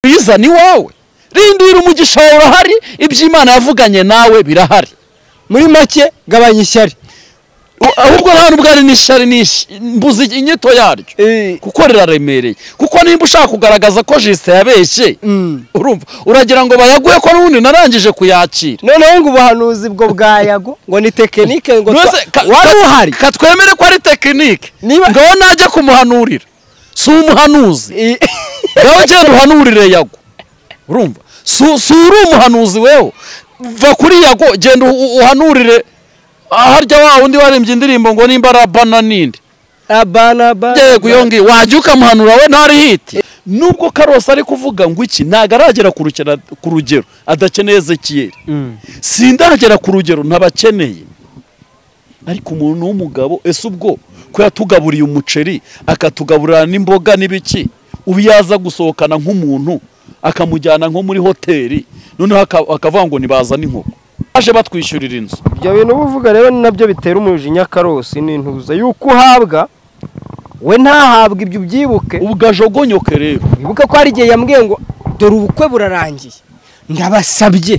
uyizana iwawe rindira umugisha wawe urahari ibyo imana yavuganye nawe birahari muri make gabanya ishyari ahubwo nta nubwo ari n'ishyari n'ish- mbuze inyito yaryo Eh, kuko riraremereye kuko nimba ushaka kugaragaza ko jisite yabeshye mm. urumva uragira ngo bayaguhe ko n'ubundi narangije kuyakira noneho ngo ubuhanuzi bwo bwa yago ngo ni tekinike ngo twa- Nonese ka- wari ka- uhari katwemere ko ari tekinike Niba- ngaho najya kumuhanurira si umuhanuzi I- ngaho genda uhanurire yago urumva si si uri umuhanuzi wewe va kuri yago genda u- u- uhanurire harya wa wundi warembye indirimbo ngo nimba arabana n'indi abana abana yego iyo ngiyo wajya ukamuhanura we ntari hiti nubwo karose ari kuvuga ngo iki ntabwo aragera ku rukera- ku rugero adakeneye ezekiyeri Mm. sindagera ku rugero ntabakeneye ariko umuntu w'umugabo ese ubwo ko yatugaburiye umuceri akatugaburira n'imboga n'ibiki ubu yaza gusohokana nk'umuntu akamujyana nko muri hoteli noneho aka- akavuga ngo nibaza n'inkoko baje batwishyurira inzu ibyo bintu uba uvuga rero ni nabyo bitera umujinya karosi n'intuza yuko uhabwa we ntahabwe ibyo ubyibuke ubwajogonyoke rero wibuke ko hari igihe yambwiye ngo dore ubukwe burarangiye ndabasabye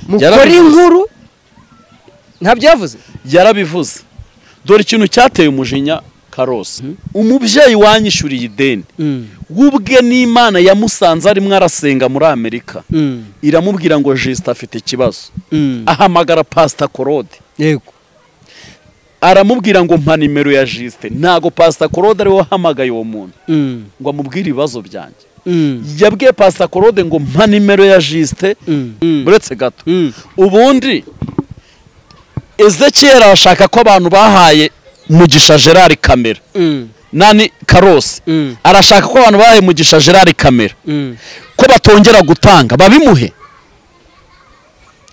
mukore Yarabivuze. inkuru ntabyo yavuze yarabivuze dore ikintu cyateye umujinya karose umubyeyi wanyishyuriye ideni w'ubwe n'imana yamusanze arimo arasenga muri amerika iramubwira ngo jisita afite ikibazo ahamagara pasita korode yego aramubwira ngo mpa nimero ya jisite ntabwo pasita korode ariwe wahamagaye uwo muntu ngo amubwire ibibazo byanjye yabwiye pasita korode ngo mpa nimero ya jisite uretse gato ubundi ezekiyeri arashaka ko abantu bahaye mugisha gerard kamera nani karose arashaka ko abantu bahaye mugisha gerard kamera ko batongera gutanga babimuhe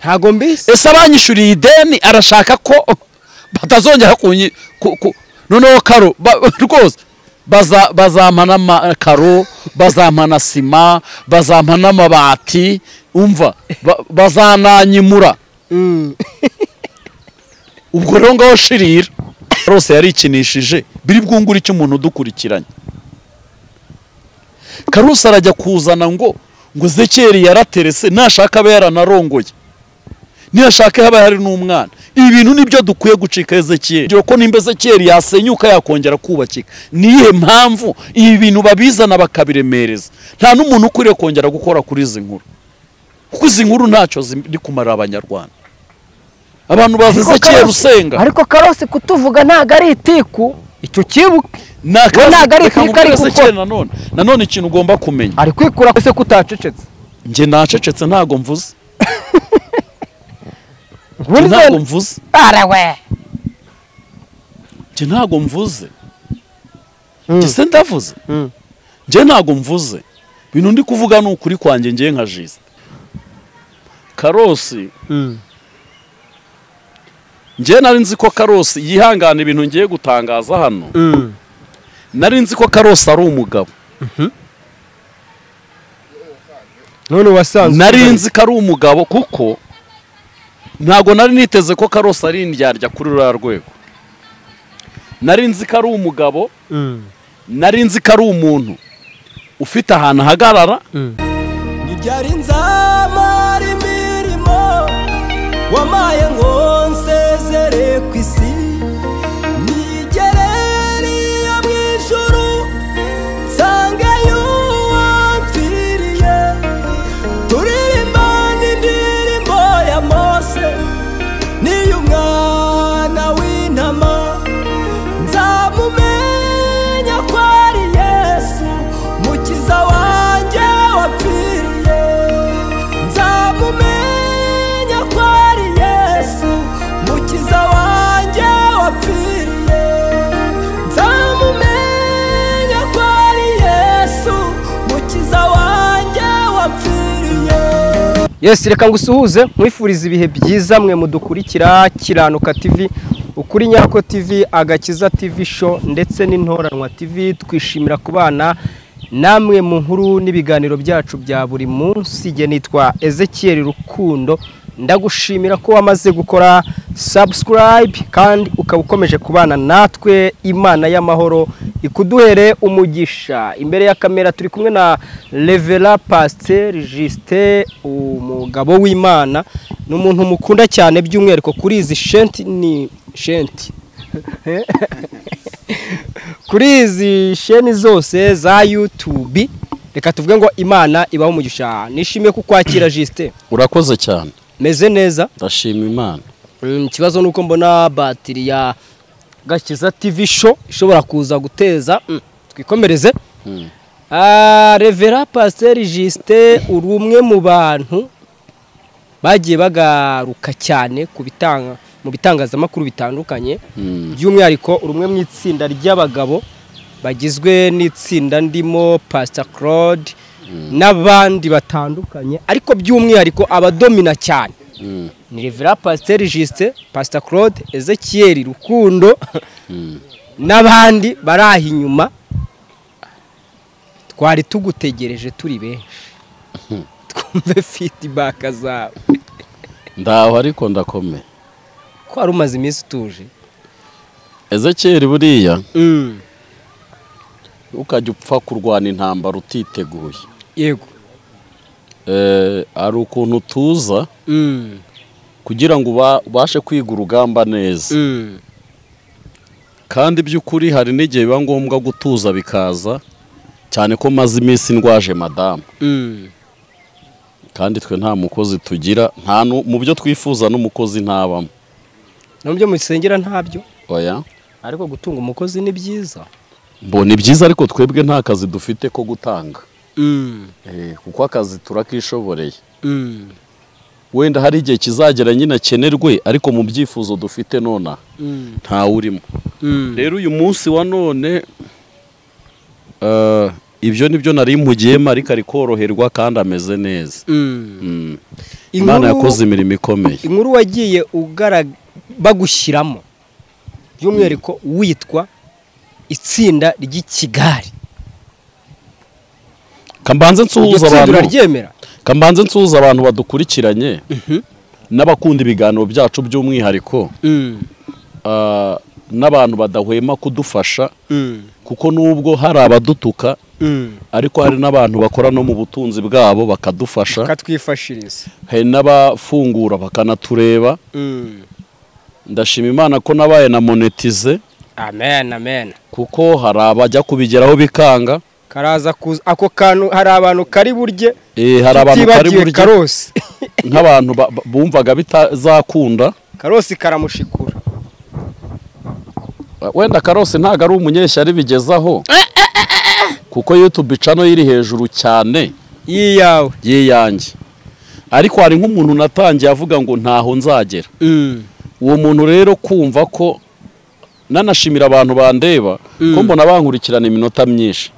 ntabwo mbisi ese abanyishyuriye ideni arashaka ko batazongera kunyi ku- ku- noneho karo ba- rwose baza- bazampana amakaro bazampana sima bazampana amabati umva ba- bazananyimura ubwo rero ngaho shirira rwose yarikinishije biri bwungure icyo umuntu udukurikiranye karusi arajya kuzana ngo ngo zekeri yaraterese nashaka abe yaranarongoye niyashaka haba hari n'umwana ibi bintu nibyo dukwiye gucika ezekiyeri Urugero ko nimba ezekiyeri yasenyuka yakongera kubakika niyihe mpamvu ibi bintu babizana bakabiremereza nta n'umuntu ukwiriye kongera gukora kuri izi nkuru kuko izi nkuru ntacyo ziri kumarira abanyarwanda abantu bazi ezekiyeri usenga ariko karosi kutuvuga ntabwo ari itiku icyo kibuke ni akazi ntabwo ari reka kwika, ari mubwire Ezekiel gukora. nanone nanone ikintu ugomba kumenya ari kwikura ko se kutacecetse njye nacecetse ntabwo mvuze njye ubundi ntabwo se- mvuze Ara we njye ntabwo mvuze Mm. njye se ndavuze Mm. njye ntabwo mvuze ibintu ndi kuvuga ni ukuri kwanjye njye nka jisite karosi njye nari nzi ko karosi yihangana ibintu ngiye gutangaza hano nari nzi ko karosi ari umugabo none wasanzwe nari nzi ko ari umugabo kuko ntabwo nari niteze ko karosi ari indyarya kuri ruriya rwego nari nzi ko ari umugabo nari nzi ko ari umuntu ufite ahantu ahagarara ibyari nzamara imirimo wamaye ngo nsezere ku isi nigere niyo mu ijuru nsange y'uwamfiriye turirimba n'indirimbo ya mose n'iy'umwana w'intama nzamumenya ko ari yesu mukiza wanjye wapfiriye nzamumenya ko ari yesu mukiza wanjye wapfiriye nzamumenya ko ari yesu mukiza wanjye wapfiriye yesi reka ngo usuhuze mwifurize ibihe byiza mwe mudukurikira kiranuka tv ukuri nyako tv agakiza tv show ndetse n'intoranwa tv twishimira kubana namwe mu nkuru n'ibiganiro byacu bya buri munsi igihe nitwa ezekiyeri rukundo ndagushimira ko wamaze gukora subscribe kandi ukaba ukomeje kubana natwe imana y'amahoro ikuduhere umugisha imbere ya kamera turi kumwe na revera pasiteri jisite umugabo w'imana ni umuntu mukunda cyane by'umwihariko kuri izi shenti ni shenti kuri izi sheni zose za yutubi reka tuvuge ngo imana ibaho umugisha nishimiye kukwakira jisite urakoze cyane meze neza ndashima imana Mm, ikibazo ni uko mbona batiri ya gakiza tv show ishobora kuza guteza mm, twikomereze Mm. Ah, revera pasiteri jisite uri umwe mu bantu bagiye bagaruka cyane ku bitanga mu bitangazamakuru bitandukanye Mm. by'umwihariko uri umwe mu itsinda ry'abagabo bagizwe n'itsinda ndimo pasita claude n'abandi batandukanye ariko by'umwihariko abadomina cyane Mm. ni revera pasiteri jisite pasita claude ezekiel rukundo Mm. n'abandi bari aho inyuma twari tugutegereje turi benshi twumve fidibaka zawe ndaho ariko ndakomeye ko wari umaze iminsi utuje ezekiyeri buriya ukajya upfa kurwana intambara utiteguye yego Eh, hari ukuntu tuza Mm. kugira ngo uba- ubashe kwiga urugamba neza Mm. kandi by'ukuri hari n'igihe biba ngombwa gutuza bikaza cyane ko maze iminsi ndwaje madamu Mm. kandi twe nta mukozi tugira nta nu- mu byo twifuza n'umukozi ntabamo nabyo musengera ntabyo oya ariko gutunga umukozi ni byiza mbona ni byiza ariko twebwe nta kazi dufite ko gutanga Eh, kuko akazi turakishoboreye wenda hari igihe kizagera nyine akenerwe ariko mu byifuzo dufite nonaha ntawurimo rero uyu munsi wa none eh, ibyo ni byo nari mpugiyemo ariko ari koroherwa kandi ameze neza Mm. imana yakoze imirimo ikomeye inkuru wagiye ugara bagushyiramo by'umwihariko witwa itsinda ry'i kigali kambanze nsuhuza Iryo tsinda abantu uraryemera kambanze nsuhuza abantu badukurikiranye n'abakunda ibiganiro byacu by'umwihariko ah, n'abantu badahwema kudufasha kuko nubwo hari abadutuka ariko hari n'abantu bakora no mu butunzi bwabo bakadufasha katwifashiriza hari n'abafungura bakanatureba ndashima imana ko nabaye na monetize amen amen kuko hari abajya kubigeraho bikanga karaza kuza ako kantu hari abantu kari burye Eh, hari abantu bari tutibagiwe burya karosi nk'abantu ba- ba- bumvaga bitazakunda karosi karamushikura wenda karose ntabwo ari umunyeshyari bigezaho kuko yutube icano iri hejuru cyane yiyawe yiyange ariko hari nk'umuntu natangiye avuga ngo ntaho nzagera uwo muntu rero kumva ko nanashimira abantu bandeba ko mbona bankurikirana iminota myinshi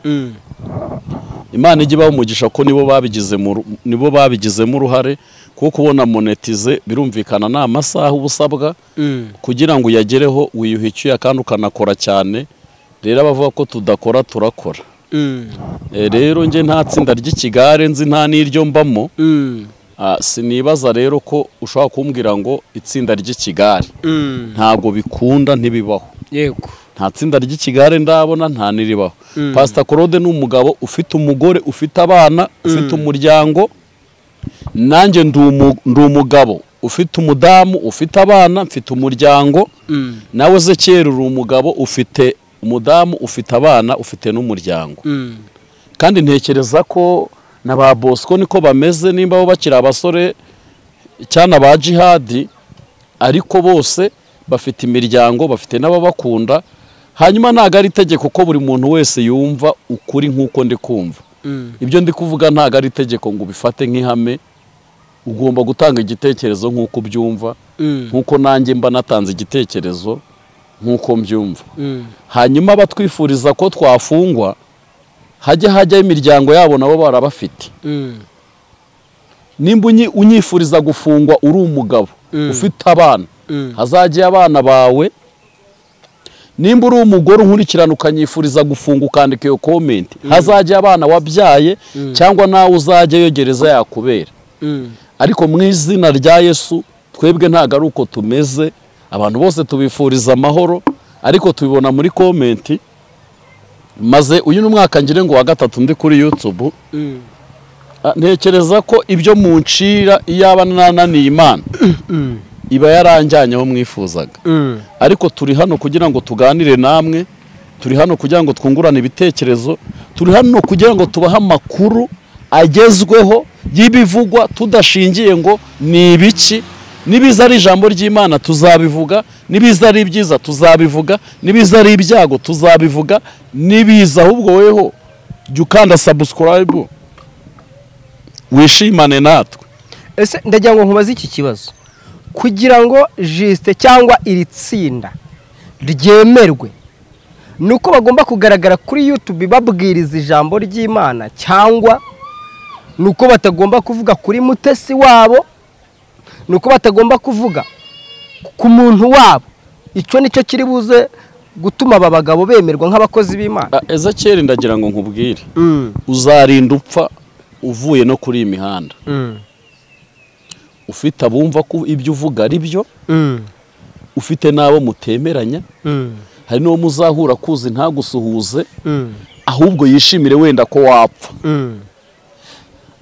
imana ijya ibaha umugisha ko nibo babigizemo uru- nibo babigizemo uruhare kuko kubona monetize birumvikana ni amasaha uba usabwa kugira ngo uyagereho wiyuha icyuya kandi ukanakora cyane rero abavuga ko tudakora turakora E, rero njye nta tsinda ry'ikigare nzi nta n'iryo mbamo Ah, sinibaza rero ko ushobora kumbwira ngo itsinda ry'ikigare ntabwo bikunda ntibibaho yego nta tsinda ry'ikigare ndabona nta niribaho pasita claude ni umugabo ufite umugore ufite abana ufite umuryango nanjye ndi umu- ndi umugabo ufite umudamu ufite abana mfite umuryango nawe zekera uri umugabo ufite umudamu ufite abana ufite n'umuryango kandi ntekereza ko na ba bosco niko bameze nimba bo bakiri abasore cyane ba jihadi ariko bose bafite imiryango bafite n'ababakunda hanyuma ntabwo ari itegeko ko buri muntu wese yumva ukuri nk'uko ndi kumva ibyo ndi kuvuga ntabwo ari itegeko ngo ubifate nk'ihame ugomba gutanga igitekerezo nk'uko ubyumva nk'uko nanjye mba natanze igitekerezo nk'uko mbyumva hanyuma abatwifuriza ko twafungwa hajya hajyaho imiryango yabo nabo barabafite nimba unyi- unyifuriza gufungwa uri umugabo ufite abana hazajye abana bawe nimba uri umugore unkurikirana ukanyifuriza gufunga ukandika iyo komenti hazajya abana wabyaye cyangwa nawe uzajya yogereza yakubera ariko mu izina rya yesu twebwe ntabwo ari uko tumeze abantu bose tubifuriza amahoro ariko tubibona muri komenti maze uyu ni umwaka ngire ngo wa gatatu ndi kuri yutubu ntekereza ko ibyo muncira iyaba nananiye imana iba yaranjyanye aho mwifuzaga ariko turi hano kugira ngo tuganire namwe turi hano kugira ngo twungurane ibitekerezo turi hano kugira ngo tubahe amakuru agezweho y'ibivugwa tudashingiye ngo ni ibiki nibiza ari ijambo ry'imana tuzabivuga nibiza ari ibyiza tuzabivuga nibiza ari ibyago tuzabivuga nibiza ahubwo weho jya ukanda sabusikarayibu wishimane natwe ese ndagira ngo nkubaze iki kibazo kugira ngo jisite cyangwa iri tsinda ryemerwe ni uko bagomba kugaragara kuri yutube babwiriza ijambo ry'imana cyangwa ni uko batagomba kuvuga kuri mutesi wabo ni uko batagomba kuvuga ku muntu wabo icyo ni cyo kiri buze gutuma aba bagabo bemerwa nk'abakozi b'imana ezakeri ndagira ngo nkubwire Mm, uzarinda upfa uvuye no kuri iyi mihanda mm, ufite abumva ko ibyo uvuga ari byo mm, ufite n'abo mutemeranya mm, hari n'uwo muzahura kuzi ntagusuhuze mm, ahubwo yishimire wenda ko wapfa mm,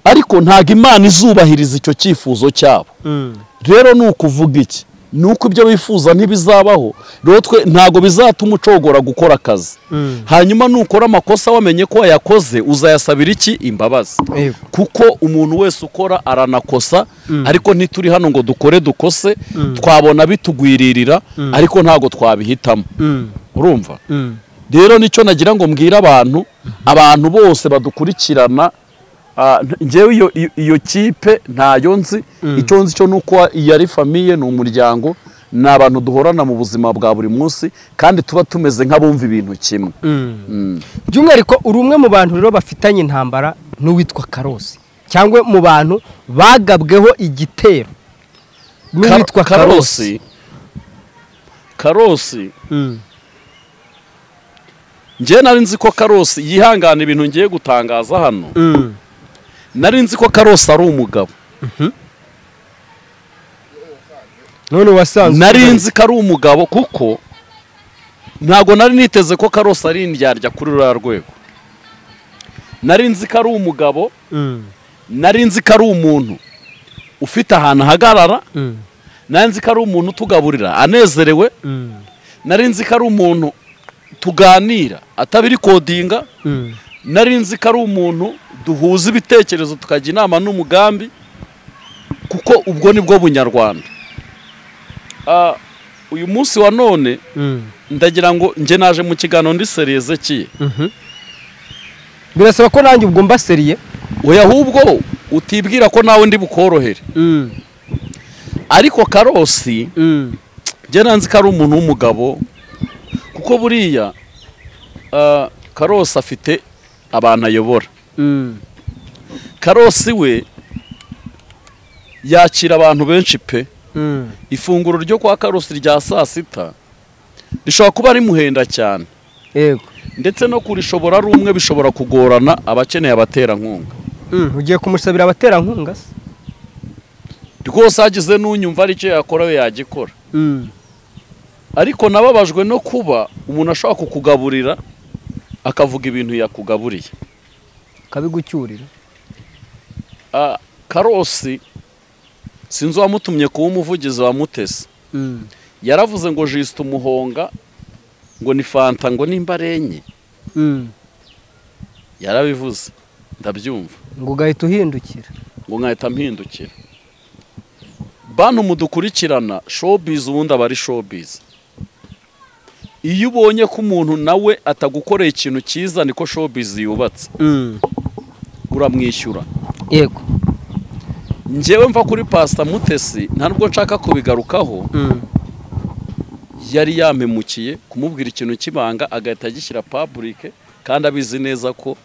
ariko ntabwo imana izubahiriza icyo cyifuzo cyabo mm. rero ni ukuvuga iki ni uko ibyo wifuza ntibizabaho rero twe ntabwo bizatuma ucogora gukora akazi Mm. hanyuma nukora amakosa wamenye ko wayakoze uzayasabira iki imbabazi Yego. kuko umuntu wese ukora aranakosa ariko ntituri hano ngo dukore dukose twabona bitugwiririra ariko ntabwo twabihitamo Mm, urumva mm, rero nicyo nagira ngo mbwire abantu abantu bose badukurikirana ah, njyewe iyo, iyo- iyo kipe ntayo nzi icyo nzi cyo ni uko iyo ari famiye ni umuryango ni abantu duhorana mu buzima bwa buri munsi kandi tuba tumeze nk'abumva ibintu kimwe mm. Mm. by'umwihariko uri umwe mu bantu rero bafitanye intambara n'uwitwa karosi cyangwa mu bantu bagabweho igitero n'uwitwa Kar- karosi karosi Mm, njye nari nzi ko karosi yihangana ibintu ngiye gutangaza hano mm, nari nzi ko karosi ari umugabo none wasanzwe nari ubona- nzi ko ari umugabo kuko ntabwo nari niteze ko karosi ari indyarya kuri ruriya rwego nari nzi ko ari umugabo Mm, nari nzi ko ari umuntu ufite ahantu ahagarara mm, nari nzi ko ari umuntu utugaburira anezerewe mm, nari nzi ko ari umuntu tuganira atabirikodinga mm, nari nzi ko ari umuntu duhuza ibitekerezo tukajya inama n'umugambi kuko ubwo ni bwo bunyarwanda Ah, uyu munsi wa none mm, ndagira ngo njye naje mu kiganiro ndi seriyeze kiye mhm. birasaba ko nanjye ubwo mbaseriye oya ahubwo utibwira ko nawe ndi bukorohere Mm, ariko karosi mm, njye nanzi ko ari umuntu w'umugabo kuko buriya ah, karosi afite abantu ayobora mm, karosi we yakira abantu benshi pe mm, ifunguro ryo kwa karosi rya saa sita rishobora kuba rimuhenda cyane yego ndetse no kurishobora ari umwe bishobora kugorana abakeneye abaterankunga Mm, ugiye kumusabira abaterankunga se rwose hagize n'unyumva ari icyo yakora we yagikora Mm, ariko nababajwe no kuba umuntu ashobora kukugaburira akavuga ibintu yakugaburiye akabigucyurira Ah, karosi sinzi uwamutumye kuba umuvugizi wa mutesi Mm, yaravuze ngo jisite umuhonga ngo ni fanta ngo nimba ari enye mm. yarabivuze ndabyumva ngo ugahita uhindukira ngo nkahita mpindukira bantu mudukurikirana shopizi ubundi aba ari shopizi iyo ubonye ko umuntu nawe atagukoreye ikintu cyiza niko shopizi yubatse Mm, uramwishyura yego njyewe mva kuri pasita mutesi nta nubwo nshaka kubigarukaho Mm, yari yampemukiye kumubwira ikintu cy'ibanga agahita agishyira paburike kandi abizi neza ko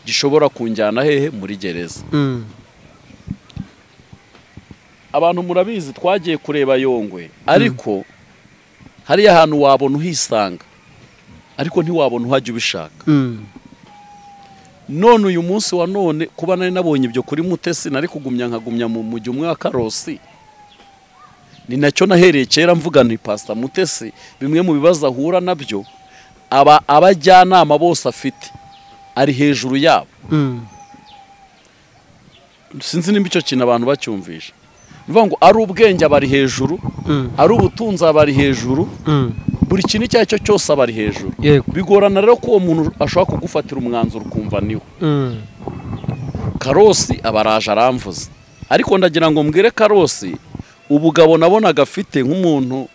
gishobora kunjyana hehe muri gereza mm. abantu murabizi twagiye kureba yongwe ariko hariya ahantu wabona uhisanga ariko ntiwabona uhajya ubishaka Mm, none uyu munsi wa none kuba nari nabonye ibyo kuri mutesi nari kugumya nkagumya mu mujyi umwe wa karosi ni nacyo nahereye kera mvuga ni pasita mutesi bimwe mu bibazo ahura nabyo aba abajyanama bose afite ari hejuru yabo sinzi nimba icyo kintu abantu bacyumvisha ni ukuvuga ngo ari ubwenge abari hejuru ari ubutunzi abari hejuru buri kintu icyo ari cyo cyose abari hejuru yego bigorana rero ko uwo muntu ashobora kugufatira umwanzuro ukumva niwe karosi aba araje aramvuze ariko ndagira ngo mbwire karosi ubugabo nabonaga afite nk'umuntu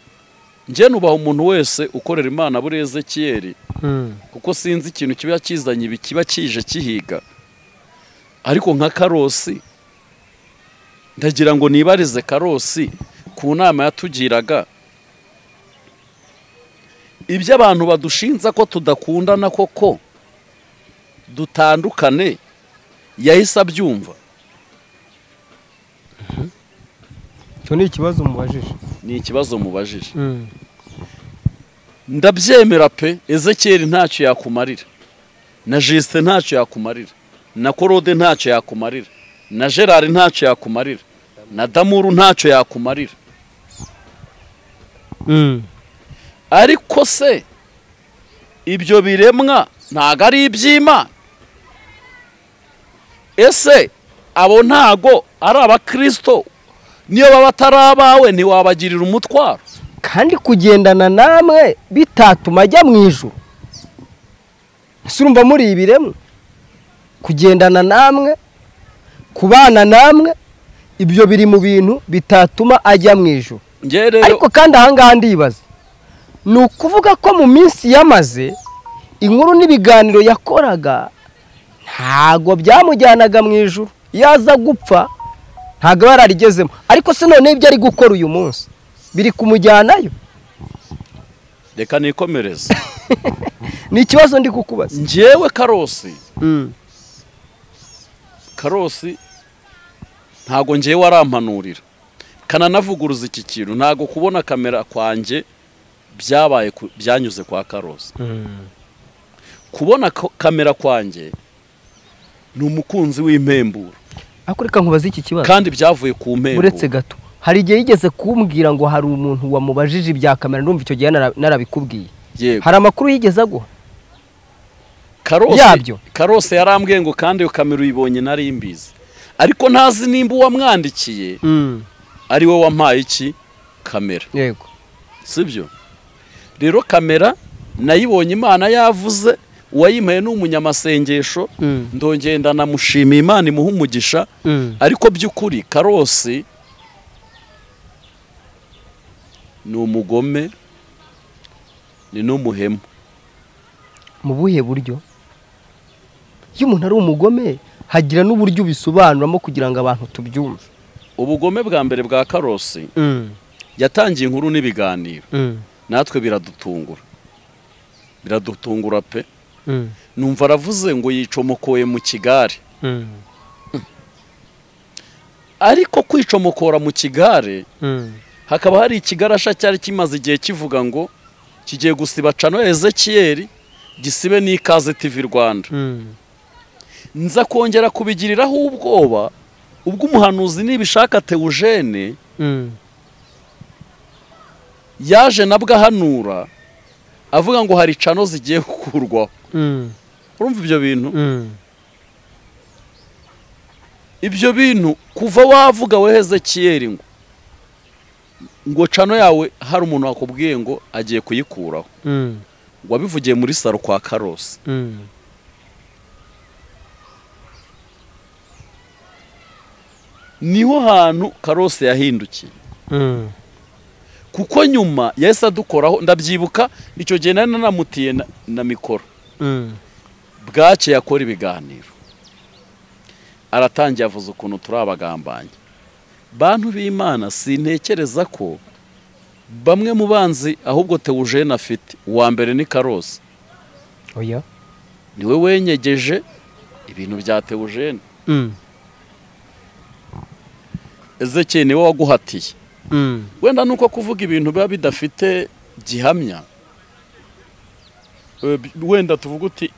njye nubaha umuntu wese ukorera imana buri ezekiyeri kuko sinzi ikintu kiba kizanye ibi kiba kije kihiga ariko nka karosi ndagira ngo nibarize karosi ku nama yatugiraga ibyo abantu badushinza ko tudakundana koko dutandukane yahise abyumva icyo ni ikibazo mubajije ni ikibazo mubajije ndabyemera pe ezekiyeri ntacyo yakumarira na jisite ntacyo yakumarira na korode ntacyo yakumarira na gerard ntacyo yakumarira na damuru ntacyo yakumarira ariko se ibyo biremwa ntago ari iby'imana ese abo ntago ari abakirisito niyo baba atari abawe ntiwabagirira umutwaro kandi kugendana namwe bitatuma ajya mu ijuru ese urumva muri ibiremwe kugendana namwe kubana namwe ibyo biri mu bintu bitatuma ajya mu ijuru ngewe rero ariko kandi ahangaha ndibaza ni ukuvuga ko mu minsi yamaze inkuru n'ibiganiro yakoraga ntago byamujyanaga mu ijuru iyo aza gupfa ntago yari arigezemo ariko se noneho ibyo ari gukora uyu munsi biri kumujyanayo reka nikomereze ni ikibazo ndi kukubaza ngewe karosi karosi ntago ngewe warampanurira kananavuguruza iki kintu ntago kubona kamera kwanjye byabaye ku- byanyuze kwa karosi kubona ko- kamera kwanjye ni umukunzi w'impemburo ariko reka nkubaze iki kibazo kandi byavuye ku mpemburo uretse gato hari igihe yigeze kumbwira ngo hari umuntu wamubajije ibya kamera ndumva icyo gihe nara- narabikubwiye yego hari amakuru yigeze aguha karose yabyo. karose yarambwiye ngo kandi iyo kamera uyibonye nari mbizi ariko ntazi nimba uwamwandikiye ari we wampaye iki kamera yego sibyo rero kamera nayibonye imana yavuze uwayimpaye ni umunyamasengesho Mm. ndongeye ndanamushimiye imana imuha umugisha ariko by'ukuri karosi ni umugome ni n'umuhemu mu buhe buryo iyo umuntu ari umugome hagira n'uburyo ubisobanuramo kugira ngo abantu tubyumve ubugome bwa mbere bwa karosi yatangiye inkuru n'ibiganiro natwe biradutungura biradutungura pe numva aravuze ngo yicomokoye mu kigare ariko kwicomokora mu kigare hakaba hari ikigarasha cyari kimaze igihe kivuga ngo kigiye gusiba cano ezekiyeri gisibe n'ikaze tivi rwanda nza kongera kubigiriraho ubwoba ubwo umuhanuzi nibishaka tewujene yaje nabwo ahanura avuga ngo hari cano zigiye gukurwaho urumva ibyo bintu ibyo bintu kuva wavuga we hezekiyeri ngo ngo cano yawe hari umuntu wakubwiye ngo agiye kuyikuraho wabivugiye muri saro kwa karosi niho hantu karose yahindukiye kuko nyuma yahise adukoraho ndabyibuka icyo gihe nari nanamutiye na, na mikoro bwacye yakora ibiganiro aratangiye avuze ukuntu turi abagambanye bantu b'imana sintekereza ko bamwe mu banzi ahubwo tewujene afite uwa mbere ni karose oya niwe wenyegeje ibintu bya tewujene ezekeye niwe waguhatiye wenda ni uko kuvuga ibintu biba bidafite gihamya Eh, bi- wenda tuvuga uti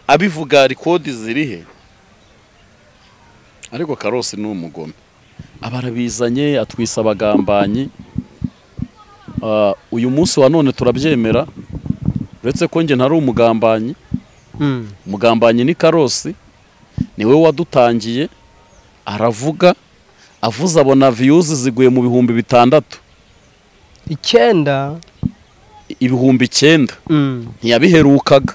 abivuga rikodi zirihe ariko karosi ni umugome aba arabizanye atwisa abagambanyi Ah, uyu munsi wa none turabyemera uretse ko njye ntari umugambanyi Mm. umugambanyi ni karosi niwe wadutangiye aravuga avuze abona viyuzi ziguye mu bihumbi bitandatu icyenda ibihumbi icyenda Mm. ntiyabiherukaga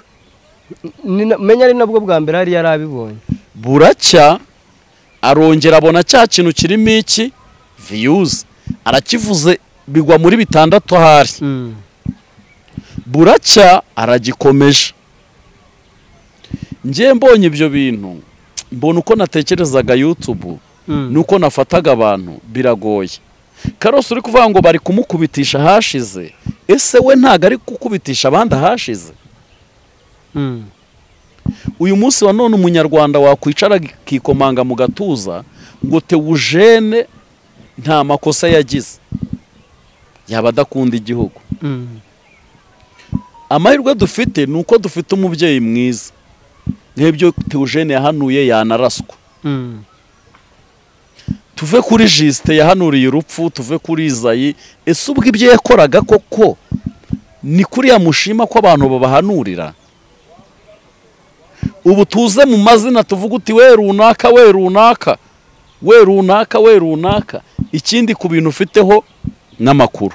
Ni na- menya ari nabwo bwa mbere hari yarabibonye buracya arongera abona cya kintu kirimo iki viyuzi arakivuze bigwa muri bitandatu ahari Mm. buracya aragikomeje njye mbonye ibyo bintu mbona uko natekerezaga yutubu Mm. nuko nafataga abantu biragoye karosi uri kuvuga ngo bari kumukubitisha ahashize ese we ntabwo ari gukubitisha abandi ahashize Mm. uyu munsi wa none umunyarwanda wakwicara akikomanga mu gatuza ngo tewujene nta makosa yagize yaba adakunda igihugu Mm. amahirwe dufite ni uko dufite umubyeyi mwiza nk'ibyo tewujene yahanuye yanaraswa Mm. tuve kuri jisite yahanuriye urupfu tuve kuri izayi ese ubwo ibyo yakoraga koko ni kuriya mushima ko abantu babahanurira ubu tuze mu mazina tuvuga uti we runaka we runaka we runaka we runaka ikindi ku bintu ufiteho n'amakuru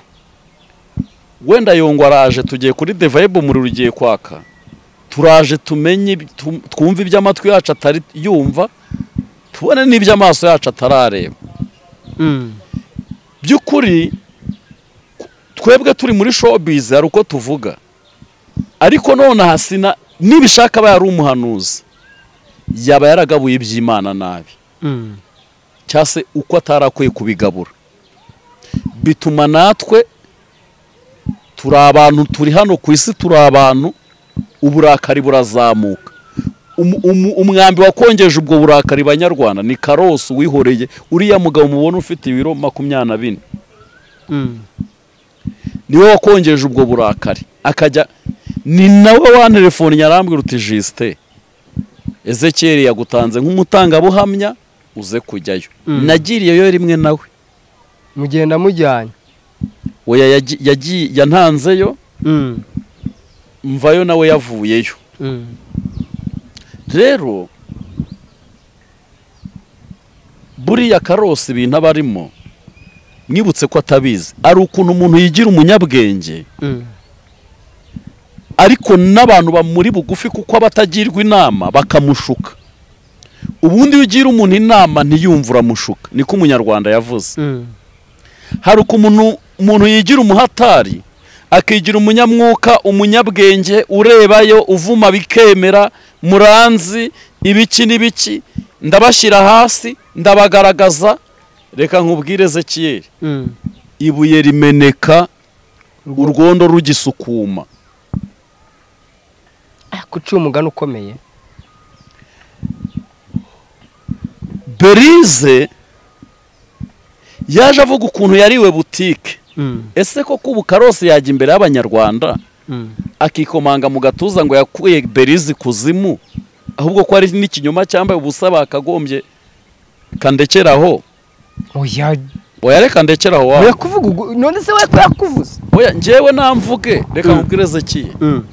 wenda yongwa araje tugiye kuri devayibu umuriro ugiye kwaka turaje tumenye ibi- tu- twumve ibyo amatwi yacu atari yumva tubone n'ibyo amaso yacu atarareba Mm. by'ukuri ku- twebwe turi muri showbiz hari uko tuvuga ariko nonaha sina nibishaka aba yari umuhanuzi yaba yaragabuye iby'imana nabi Mm. cyangwa se uko atarakwiye kubigabura bituma natwe turi abantu turi hano ku isi turi abantu uburakari burazamuka Umu- umu- umwambi wakongeje ubwo burakari banyarwanda ni karosi wihoreye uriya mugabo mubona ufite ibiro makumyabiri na bine Mm. niwe wakongeje ubwo burakari akajya ni nawe wanterefoni arambwira uti jisite ezekiyeri yagutanze nk'umutangabuhamya uze kujyayo Mm. nagiriyeyo rimwe nawe mugenda mujyanye oya yagi- yagi- yantanzeyo Mm. mvayo nawe yavuyeyo Mm. rero buriya karosi ibintu aba arimo mwibutse ko atabizi ari ukuntu umuntu yigira umunyabwenge Mm. ariko n'abantu bamuri bugufi kuko aba atagirwa inama bakamushuka ubundi iyo ugira umuntu inama ntiyumve uramushuka niko umunyarwanda yavuze Mm. hari ukuntu umuntu yigira umuhatari akigira umunyamwuka umunyabwenge urebayo uvuma bikemera muranzi ibiki n'ibiki ndabashyira hasi ndabagaragaza reka nkubwire ezekiyeri Mm. ibuye rimeneka urwondo rugisukuma kuca umugani ukomeye berize yaje avuga ukuntu yariwe butike Mm. ese koko ubu karose yajya imbere y'abanyarwanda Mm. akikomanga mu gatuza ngo yakuye berize kuzimu ahubwo ko hari n'ikinyoma cyambaye ubusa bakagombye kandekeraho oya oya reka ndekeraho wawe oya kuvuga ubwo- none se we ko yakuvuze oya njyewe namvuge reka Mm. nkubwireze kiye Mm.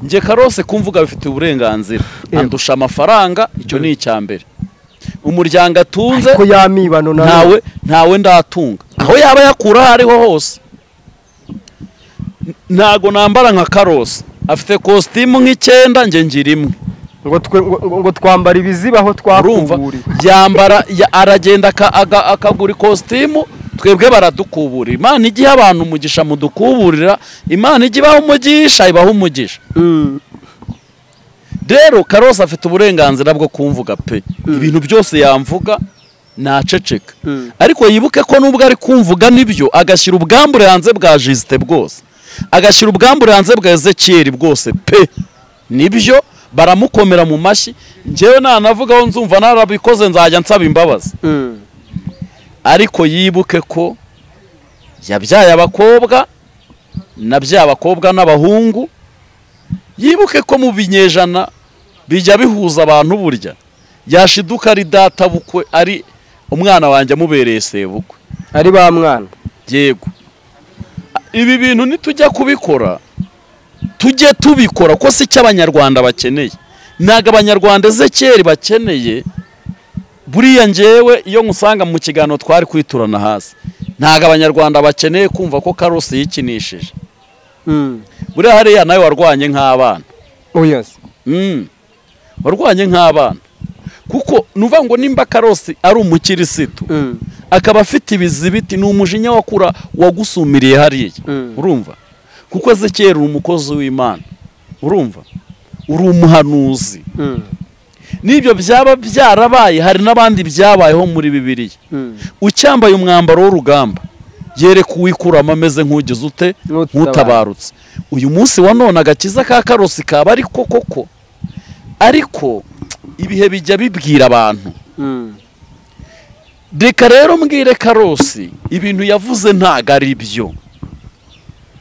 njye karose kumvuga bifite uburenganzira Yego. andusha amafaranga icyo ni icya mbere umuryango atunze ko yamibano na ntawe ntawe ndatunga aho yaba yakura aho ariho hose N- ntago nambara nka karosi afite kositimu nk'icyenda nge ngira imwe ngo twe ngo- ngo ngo twambara ibizibaho urumva twakuburiwe yambara ya- aragenda aka- aga- akagura ikositimu twebwe baradukuburira imana igiha abantu umugisha mudukuburira imana ijya ibaha umugisha ibaha umugisha Mm. rero karosi afite uburenganzira bwo kumvuga pe ibintu byose yamvuga naceceka Mm. ariko yibuke ko nubwo ari kumvuga nibyo agashyira ubwambure hanze bwa jisite bwose agashyira ubwambure hanze bwa ezekiyeri bwose pe nibyo baramukomera mu mashyi njyewe nanavugaho nzumva narabikoze nzajya nsaba imbabazi Mm. ariko yibuke ko yabyaye abakobwa na bya bakobwa n'abahungu yibuke ko mu binyejana bijya bihuza abantu burya yashiduka ari data bukwe ari umwana wanjye amubereye sebukwe ari ba mwana yego ibi bintu nitujya kubikora tujye tubikora ko si icyo abanyarwanda bakeneye ntabwo abanyarwanda ezekeri bakeneye buriya ngewe iyo musanga mu kiganiro twari kwiturana hasi ntabwo abanyarwanda bakeneye kumva ko karosi yikinishije buriya hariya nawe warwanye nk'abana oya se Mm. warwanye nk'abana kuko nuvuga ngo nimba karosi ari umukirisitu Mm. akaba afite ibizibiti ni umujinya wakura wagusumiriye hariya Mm. urumva kuko ezekeri uri umukozi w'imana urumva uri umuhanuzi Mm. n'ibyo byaba byarabaye hari n'abandi byabayeho muri bibiriya Mm. ucyambaye umwambaro w'urugamba yereka uwikuramo ameze nk'ugize ute Nk'utabarutse. nk'utabarutse uyu munsi wa none agakiza ka karosi kaba ariko koko ariko ibihe bijya bibwira abantu Mm. reka rero mbwire karosi ibintu yavuze ntago ari byo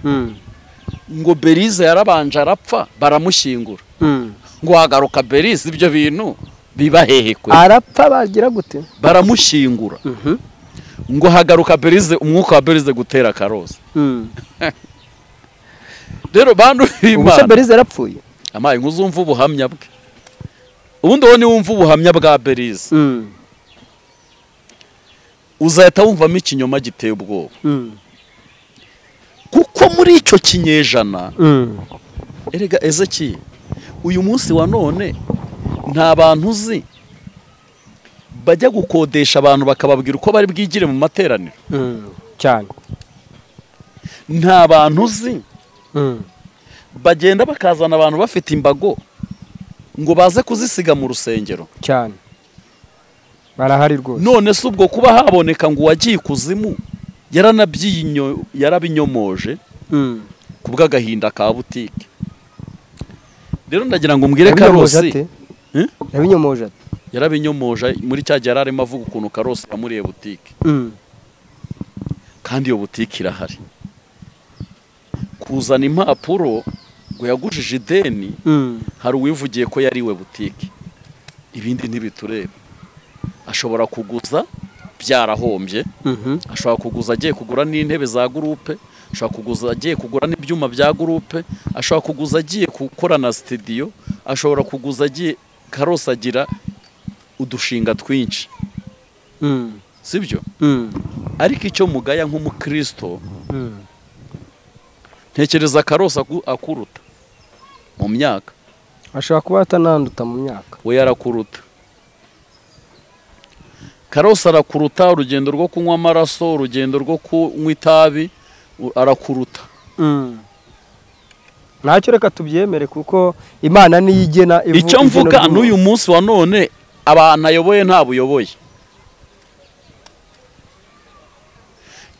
Mm. ngo berize yarabanje arapfa baramushyingura Mm. ngo hagaruka berize ibyo bintu biba hehe kwe arapfa bagira gute baramushyingura Mhm. ngo hagaruka berize umwuka wa berize gutera karosi Mm. rero bantu ubwo se b'imana berize yarapfuye amaye nk'uzumva ubuhamya bwe ubundi wowe niwumva ubuhamya bwa berize Mm. uzahita wumvamo ikinyoma giteye ubwoba Mm. kuko muri icyo kinyejana Mm. erega ezeki uyu munsi wa none nta bantu uzi bajya gukodesha abantu bakababwira uko bari bwigire mu materaniro Mm. cyane nta bantu uzi Mm. bagenda bakazana abantu bafite imbago ngo baze kuzisiga mu rusengero cyane barahari rwose none se ubwo kuba haboneka ngo uwagiye ikuzimu yaranabyiyo yarabinyomoje Mm. ku bw'agahinda ka butike rero ndagira ngo mbwire Yabinyomoje karosi ate? yabinyomoje ate yarabinyomoje muri cya gihe yari arimo avuga ukuntu karosi yamuriye butike Mm. kandi iyo butike irahari kuzana impapuro ngo yagujije ideni Mm. hari uwivugiye ko yariwe butike ibindi ntibitureba ashobora kuguza byarahombye Mhm. ashobora kuguza agiye kugura n'intebe za gurupe ashobora kuguza agiye kugura n'ibyuma bya gurupe ashobora kuguza agiye gukora na sitidiyo ashobora kuguza agiye karosi agira udushinga twinshi Mm. si byo Mm. ariko icyo mugaya nk'umukristo Mm. ntekereza karosi aku- akuruta mu myaka ashobora kuba atananduta mu myaka we yarakuruta karosi arakuruta urugendo rwo kunywa amaraso urugendo rwo kunywa itabi u- arakuruta ntacyo reka tubyemere kuko imana niyo igena ivu- icyo igena mvuga ry'umuntu. n'uyu munsi wa none abantu ayoboye nta buyoboye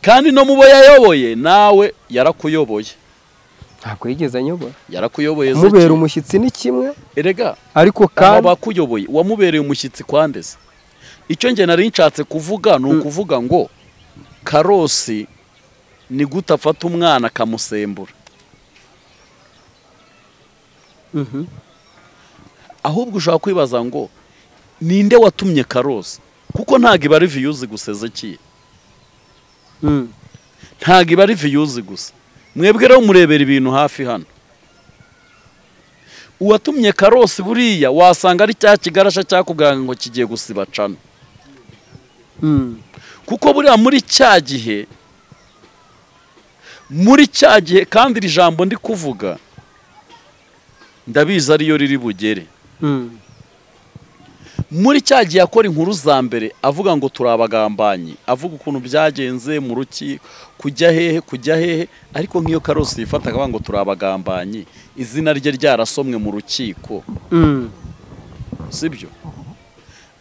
kandi no mu bo yayoboye nawe yarakuyoboye ntabwo yigeze anyobora yarakuyoboye kumubera Ezekiel. umushyitsi ni kimwe erega ariko aba kandi bakuyoboye wamubereye umushyitsi kwandeze icyo njye nari nshatse kuvuga ni Mm. ukuvuga ngo karosi ni gute afata umwana akamusembura Mhm. ahubwo ushobora kwibaza ngo ninde watumye karosi kuko ntabwo iba ari viyuzi gusa ezekiye Mm. ntabwo iba ari viyuzi gusa mwebwe rero murebera ibintu hafi hano uwatumye karosi buriya wasanga ari cya kigarasha cyakubwira ngo kigiye gusiba cana Mm. kuko buriya muri cya gihe muri cya gihe kandi iri jambo ndi kuvuga ndabizi ariyo riri bugere Mm. muri cya gihe akora inkuru za mbere avuga ngo turi abagambanyi avuga ukuntu byagenze mu ruki kujya hehe kujya hehe ariko nk'iyo karosi yifata akavuga ngo turi abagambanyi izina rye ryarasomwe mu rukiko Mm. sibyo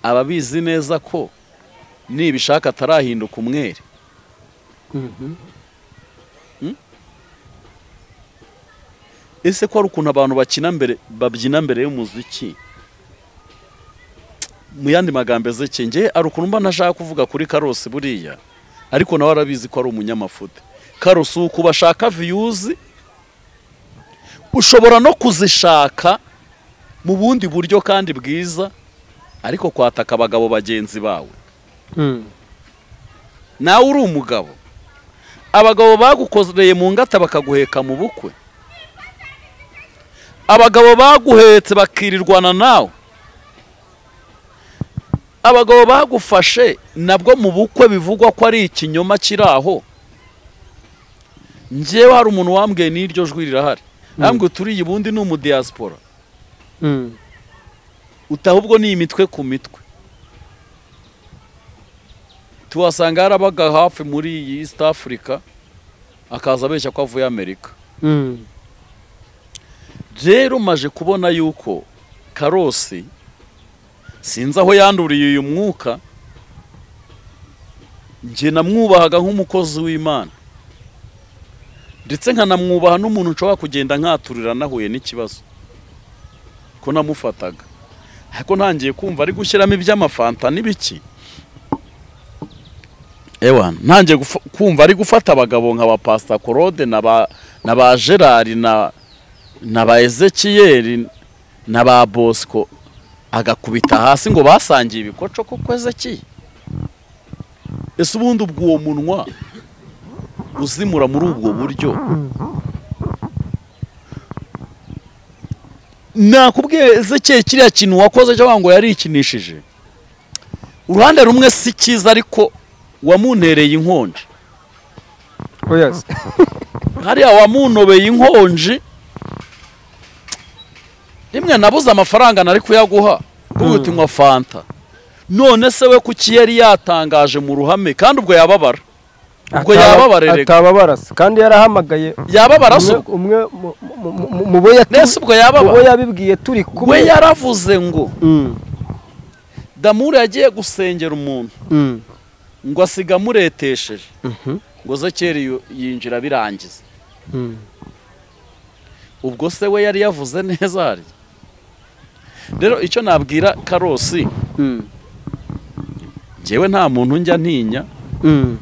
ababizi neza ko nibishaka atarahinduka umwere Mhm. ese ko hari ukuntu abantu bakina mbere babyina mbere y'umuziki mu yandi magambo ezeke ngewe hari ukuntu mba ntashaka kuvuga kuri karosi buriya ariko nawe arabizi ko ari umunyamafuti karosi uku bashaka viyuzi ushobora no kuzishaka mu bundi buryo kandi bwiza ariko kwataka abagabo bagenzi bawe Mm. nawe uri umugabo abagabo bagukoreye mu ngata bakaguheka mu bukwe abagabo baguhetse bakirirwana nawe abagabo bagufashe nabwo mu bukwe bivugwa ko ari ikinyoma kiri aho ngewe hari umuntu wambwiye n'iryo jwi rirahari ntabwo turiya ubundi ni umudiyasipora utahubwo ni imitwe ku mitwe tuhasanga yarabaga hafi muri iyi East Africa akaza abeshya ko avuye Amerika rero maje kubona yuko karosi sinzi aho yanduriye uyu mwuka njye namwubahaga nk'umukozi w'imana ndetse nkanamwubaha n'umuntu nshobora kugenda nkaturira nahuye n'ikibazo ko namufataga ariko ntangiye kumva ari gushyiramo iby'amafanta n'ibiki ewa ntangiye gufa- kumva ari gufata abagabo nka ba pasita korode na ba na ba gerard na na ba ezekiyeri na ba bosco agakubita hasi ngo basangiye ibikoco kuko ezekiye ese ubundi ubwo uwo munwa uzimura muri ubwo buryo nakubwiye ezekiye kiriya kintu wakoze cyangwa ngo yarikinishije uruhande rumwe si cyiza ariko wamuntereye inkonji oyazi hariya wamunobeye inkonji rimwe nabuze amafaranga nari kuyaguha kuko uti nywa fanta none se we kuki yari yatangaje mu ruhame kandi ubwo yababara ubwo yababarerega atababara se kandi yarahamagaye yababara se umwe- ubwo umwe mu- mu- mu- mu- mu bo yatu- nese ubwo mu bo yababara yabibwiye turi we kumwe yaravuze ngo Mm, damure yagiye gusengera umuntu mm, ngo asiga amuretesheje mhm, ngo zekeri yu- yinjira birangiza mm. ubwo se we yari yavuze neza hariya rero icyo nabwira karosi Mm, njyewe nta muntu njya ntinya mm,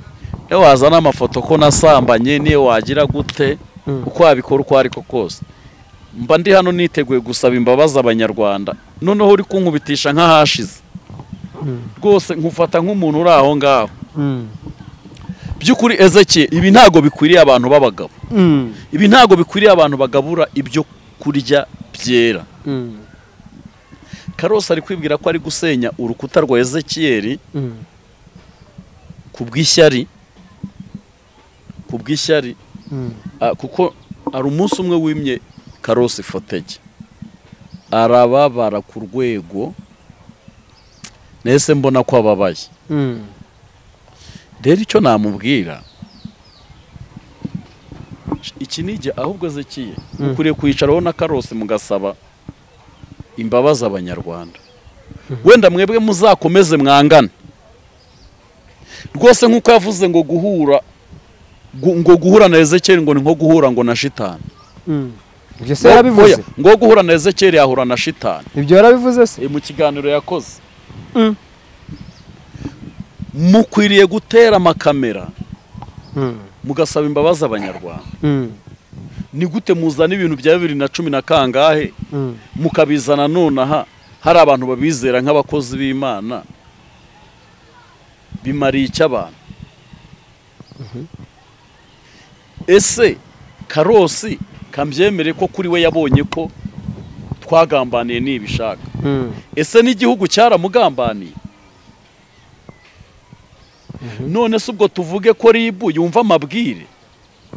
iyo wazana amafoto ko nasambanye niyo wagira gute Mm. uko wabikora uko ari ko kose mba ndi hano niteguye gusaba imbabazi abanyarwanda noneho uri kunkubitisha nk'ahashize Mm. rwose nkufata nk'umuntu uri aho ngaho mm, by'ukuri ezeke ibi ntabwo bikwiriye abantu b'abagabo mm, ibi ntabwo bikwiriye abantu bagabura ibyo kurya byera mm, karose ari kwibwira ko ari gusenya urukuta rwa ezekiyeri mm. ku bw'ishyari ku bw'ishyari Mm. Ah, kuko hari umunsi umwe wimye karosi fotege arababara ku rwego nese mbona ko ababaye Mm. rero icyo namubwira iki ni igihe ahubwo zekiye Mm. ukwiriye kwicaraho na karosi mugasaba imbabazi abanyarwanda wenda mwebwe muzakomeze mwangane rwose nk'uko yavuze ngo guhura gu- ngo guhura na ezekeri ngo ni nko guhura ngo na shitani Mm. ibyo se yarabivuze Oya, ngo guhura na ezekeri yahura na shitani ibyo yarabivuze se E, mu kiganiro yakoze Mm. mukwiriye gutera amakamera Mm, mugasaba imbabazi abanyarwanda mm, ni gute muzana ibintu bya bibiri na cumi na kangahe mm, mukabizana nonaha hari abantu babizera nk'abakozi b'imana bimariye icyo abantu ese karosi kambyemere ko kuri we yabonye ko twagambaniye nibishaka mm, ese n'igihugu cyaramugambaniye none se ubwo tuvuge ko ribu yumva amabwire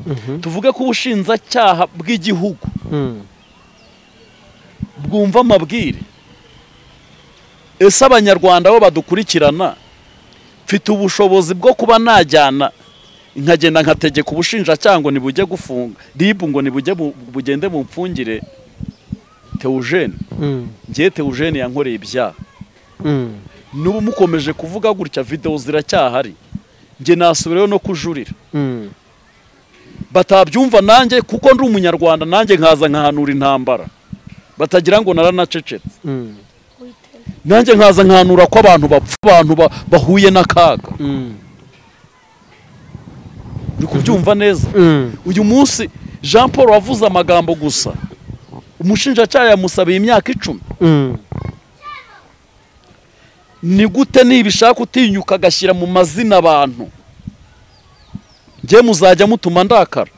mhm, tuvuge ko ubushinjacyaha bw'igihugu mm. bwumva amabwire ese abanyarwanda bo badukurikirana mfite ubushobozi bwo kuba najyana nkagenda nkategeka ubushinjacyaha ngo ntibujye gufunga ribu ngo ntibujye bu- bugende mfungire teujene Mm, ngewe teujene yankoreye ibyaha mm, n'ubu mukomeje kuvuga gutya videwo ziracyahari njye nasubirayo no kujurira mm, batabyumva nanjye kuko ndi umunyarwanda nanjye nkaza nkahanura intambara batagira ngo naranacecetse mm, nanjye nkaza nkahanura ko abantu bapfa abantu ba- bahuye n'akaga mm, uri kubyumva neza mm, uyu munsi jean paul wavuze amagambo gusa umushinjacyaha yamusabiye imyaka icumi mm. ni gute nibishaka utinyuka agashyira mu mazina abantu njye muzajya mutuma ndakara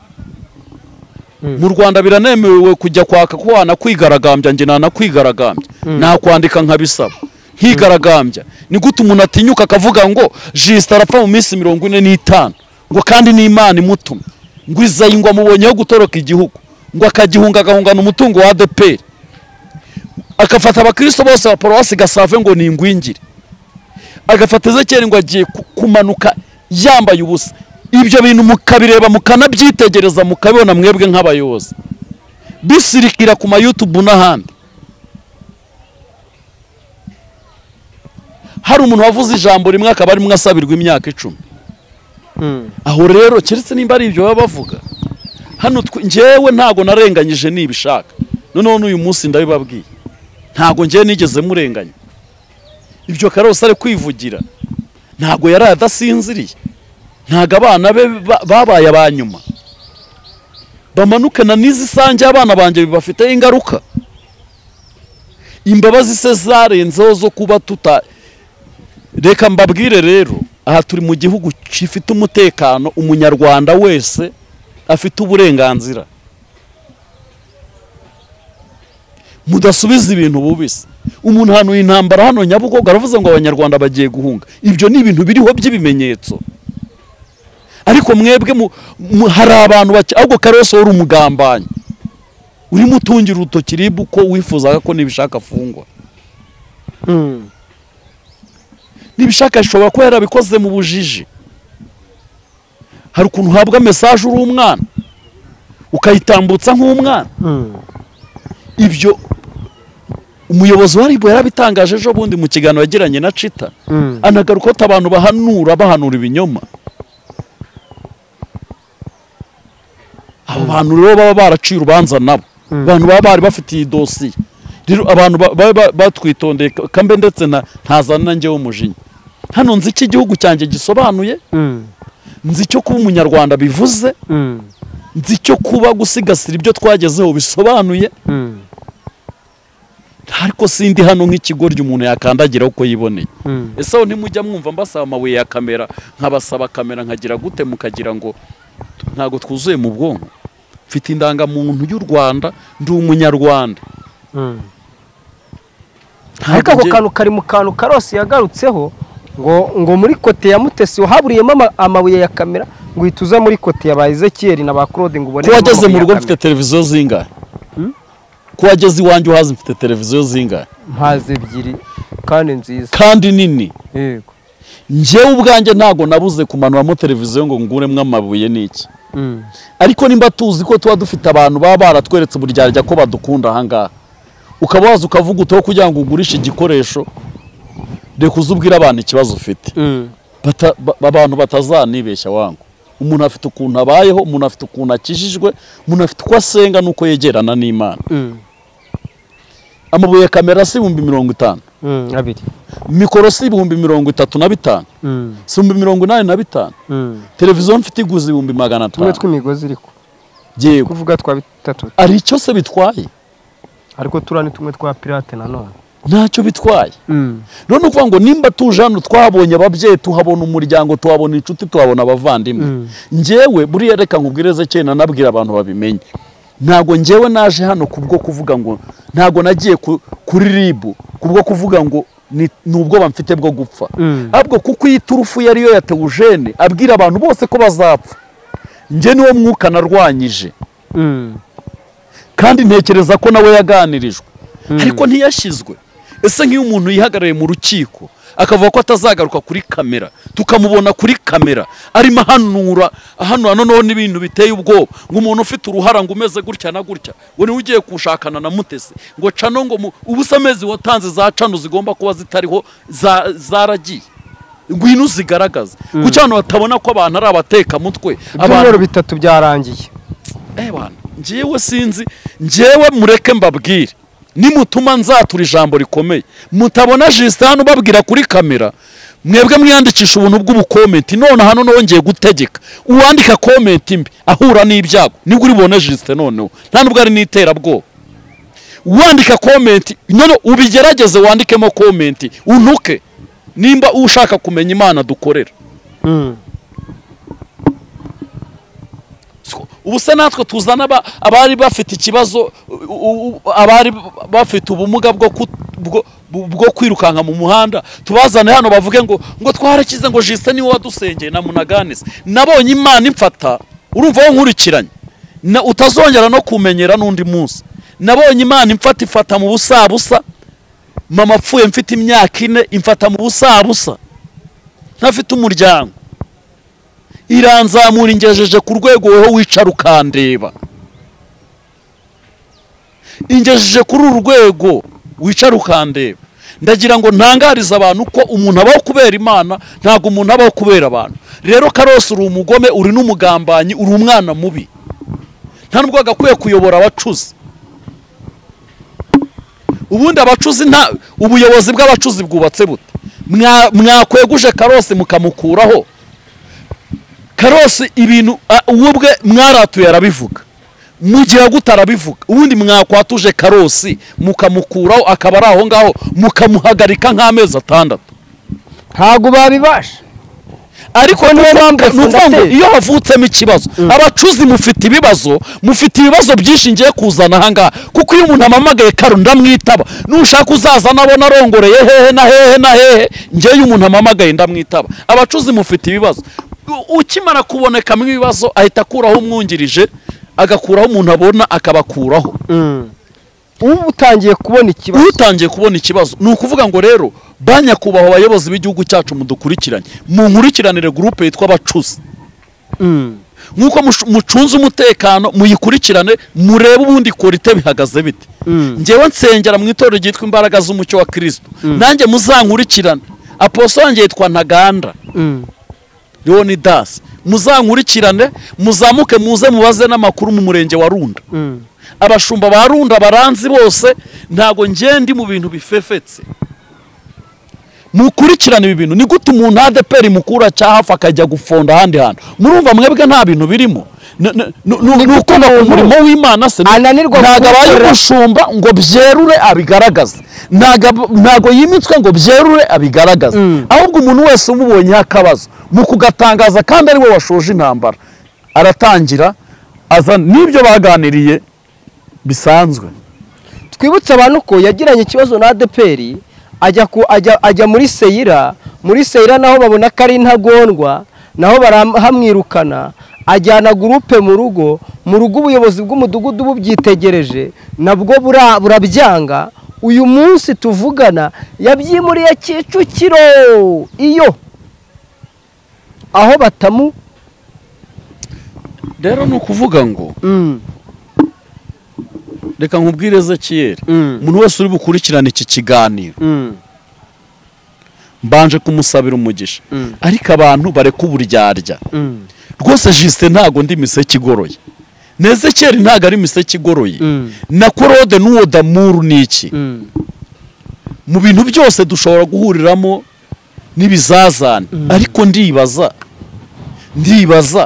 mu rwanda biranemewe kujya kwaka ko wanakwigaragambya njye nanakwigaragambya nakwandika nkabisaba nkigaragambya ni gute umuntu atinyuka akavuga ngo jisita arapfa mu minsi mirongo ine n'itanu ngo kandi n'imana imutumye ngo izayi ngo amubonyeho gutoroka igihugu ngo akagihunga agahungana umutungo wa adeperi agafata abakristo bose ba paruwasi gasave ngo ni ingwingire agafata ezekeri ngo agiye ku- kumanuka yambaye ubusa ibyo bintu mukabireba mukanabyitegereza mukabibona mwebwe nk'abayobozi bisirikira ku mayutubu n'ahandi hari umuntu wavuze ijambo rimwe akaba arimo asabirwa imyaka icumi aho rero keretse nimba ari ibyo baba bavuga hano twe- njyewe ntago narenganyije nibishaka noneho n'uyu munsi ndabibabwiye ntago njyewe nigeze murenganya ibyo karose ari kwivugira ntago yari adasinziriye ntago abana be ba- babaye aba nyuma bamanukana n'izi sange abana banjye bibafiteho ingaruka imbabazi se zarenzeho zo kuba tuta reka mbabwire rero aha turi mu gihugu gifite umutekano umunyarwanda wese afite uburenganzira mudasubiza ibintu bubisi umuntu hano intambara hano nyabugogo aravuze ngo abanyarwanda bagiye guhunga ibyo ni ibintu biriho by'ibimenyetso ariko mwebwe mu- mu- hari abantu bake ahubwo karose wari umugambanyi urimo utungira urutoki ribu ko wifuzaga ko nibishaka afungwa nibishaka ashobora kuba yarabikoze mu bujiji hari ukuntu uhabwa mesaje uri umwana ukayitambutsa nk'umwana ibyo umuyobozi wa ribu yarabitangaje ejo bundi mu kiganiro yagiranye na cita anagaruka ko abantu bahanura bahanura ibinyoma abo bantu rero baba baraciye urubanza nabo abantu baba bari bafitiye iyi dosiye rero abantu ba- baba ba- batwitondeye ka- kambe ndetse na ntazana na njyewe umujinya hano nzi icyo igihugu cyanjye gisobanuye nzi icyo kuba umunyarwanda bivuze nzi icyo kuba gusigasira ibyo twagezeho bisobanuye ariko sindi hano nk'ikigoryi umuntu yakandagira uko yiboneye ese aho ntimujya mwumva mbasaba amabuye ya kamera nkabasaba kamera nkagira gute mukagira ngo ntabwo twuzuye mu bwonko mfite indangamuntu y'u rwanda ndi umunyarwanda Ntabwo ariko ako njye- kantu kari mu kantu karose yagarutseho ngo ngo muri kote ya mutesi haburiyemo ama- amabuye ya kamera ngo uhita uza muri kote ya ba ezekiyeri na ba claude ngo ubone ko wageze mu rugo mfite televiziyo zingahe ko wageze iwanjye uhazi mfite televiziyo zingahe mpaze ebyiri kandi nziza kandi nini yego njyewe ubwanjye ntabwo nabuze kumanuramo televiziyo ngo nguremo amabuye n'iki Mm. ariko nimba tuzi ko tuba dufite abantu baba baratweretse uburyarya ko badukunda ahangaha ukaba waza ukavuga utaho kugira ngo ugurishe igikoresho reka uze ubwire abantu ikibazo ufite Mm. Bata- ba- abantu batazanibeshya wangu umuntu afite ukuntu abayeho umuntu afite ukuntu akijijwe umuntu afite uko asenga n'uko yegerana n'imana Mm. amabuye ya kamera si ibihumbi mirongo itanu Mm. abiri mikoro si ibihumbi mirongo itatu na bitanu Mm. si ibihumbi mirongo inani na bitanu Mm. televiziyo mfite iguze ibihumbi magana tumwe atanu tw'imigozi iriko yego kuvuga twa bitatu hari icyo se bitwaye ariko turiya ni tumwe twa pirate nanone ntacyo bitwaye none ukuvuga ngo nimba tuje hano twabonye ababyeyi tuhabona umuryango tuhabona inshuti tuhabona abavandimwe Mm. njyewe buriya reka nkubwire ezekiyeli nanabwira abantu babimenye ntabwo njyewe naje hano kubwo kuvuga ngo ntabwo nagiye ku- kuri ribu kubwo kuvuga ngo ni ni ubwoba mfite bwo gupfa Mm. ahubwo kuko iyi turufu yari yo yatewujene abwira abantu bose ko bazapfa njye niwo mwuka narwanyije Mm. kandi ntekereza ko nawe yaganirijwe ariko ntiyashyizwe ese nk'iyo umuntu yihagarariye mu rukiko akavuga ko atazagaruka kuri kamera tukamubona kuri kamera arimo ahanura ahanura noneho n'ibintu biteye ubwoba ngo umuntu ufite uruhara ngo umeze gutya na gutya ngo niwe ugiye kushakana na mutesi ngo cano ngo mu- ubusa amezi watanze za cano zigomba kuba zitariho za- zaragiye ngwino zigaragaze kuko hano batabona ko abantu ari abatekamutwe abantu ibyumweru bitatu byarangiye Eh bana njyewe sinzi njyewe mureke mbabwire nimutuma nzatura ijambo rikomeye mutabona Justin hano ubabwira kuri kamera mwebwe mwiyandikisha ubuntu bw'ubukomenti none hano nawe ngiye gutegeka uwandika komenti mbi ahura n'ibyago nibwo uribona Justin noneho nta nubwo ari n'iterabwoba wandika komenti none ubigerageze wandikemo komenti untuke nimba ushaka kumenya imana dukorera Mm. Siko, ubu se natwe tuzana aba- abari bafite ikibazo u- u- abari bafite ubumuga bwo ku- bwo- bwo kwirukanka mu muhanda tubazane hano bavuge ngo ngo twarakize ngo jisite niwe wadusengeye na munaganise nabonye imana imfata urumva wowe nkurikiranye na utazongera no kumenyera n'undi munsi nabonye imana imfata ifata mu busabusa mama apfuye mfite imyaka ine imfata mu busabusa ntafite umuryango iranzamura ingejeje ku rwego wowe wicara ukandeba ingejeje kuri uru rwego wicara ukandeba ndagira ngo ntangarize abantu ko umuntu abaho kubera imana ntabwo umuntu abaho kubera abantu rero karose uri umugome uri n'umugambanyi uri umwana mubi nta nubwo agakwiye kuyobora abacuzi ubundi abacuzi nta ubuyobozi bw'abacuzi bwubatse bute Mwa- mwakweguje karose mukamukuraho karose ibintu a- uwo ubwe mwaratuye arabivuga mu gihe agute arabivuga ubundi mwakwatuje karosi mukamukuraho akaba ari aho ngaho mukamuhagarika nk'amezi atandatu ntabwo babibasha ariko Niyo ni mpamvu ukuvuga ngo ndateye. iyo havutsemo ikibazo abacuzi mufite ibibazo mufite ibibazo byinshi ngiye kuzana ahangaha kuko iyo umuntu amamagaye karo ndamwitaba nushaka uzazana abona arongoreye hehe na hehe na hehe ngewe iyo umuntu amamagaye ndamwitaba abacuzi mufite ibibazo U- ukimara kubonekamo ibibazo ahita akuraho umwungirije agakuraho umuntu abona akabakuraho uba utangiye kubona ikibazo utangiye kubona ikibazo ni ukuvuga ngo rero ba nyakubahwa abayobozi b'igihugu cyacu mudukurikiranye munkurikiranire gurupe yitwa abacuzi Mm. nk'uko mush- mucunze umutekano muyikurikirane murebe ubundi korite bihagaze bite Mm. ngewe nsengera mu itorero ryitwa imbaraga z'umucyo wa kirisito nanjye muzankurikirane aposo wanjye yitwa ntaganda Mm. leonidas muzankurikirane muzamuke muze mubaze n'amakuru mu murenge wa runda Mm. abashumba ba runda baranzi bose ntago njye ndi mu bintu bifefetse mukurikirane ibi bintu ni gute umuntu adeperi mukura cya hafi akajya gufonda ahandi hantu murumva mwebwe nta bintu birimo N- n- n- ni gute ukunda ku umuntu murimo w'imana se ananirwa ntago abaye kuwukora? umushumba ngo byerure abigaragaze ntago ab- ntago yimitswe ngo byerure abigaragaze Mm. ahubwo umuntu wese umubonyeho akabazo mu kugatangaza kandi ari we washoje intambara aratangira azana n'ibyo baganiriye bisanzwe twibutse abantu ko yagiranye ikibazo na adeperi ajya ku ajya ajya muri seyira muri seyira naho babona ko ari intagondwa naho barahamwirukana ajyana gurupe mu rugo mu rugo ubuyobozi bw'umudugudu bubyitegereje nabwo bura- burabyanga uyu munsi tuvugana yabyimuriye kicukiro iyo aho batamu rero ni ukuvuga ngo reka nkubwire ezekiyeri Mm. umuntu wese uri bukurikirane iki kiganiro mbanje kumusabira umugisha Mm. ariko abantu bareka uburyarya rwose jisite ntago ndi miseke igoroye na ezekiyeri ntago ari miseke igoroye Mm. na korode n'uwo damuru ni iki mu bintu byose dushobora guhuriramo n'ibizazane ariko ndibaza ndibaza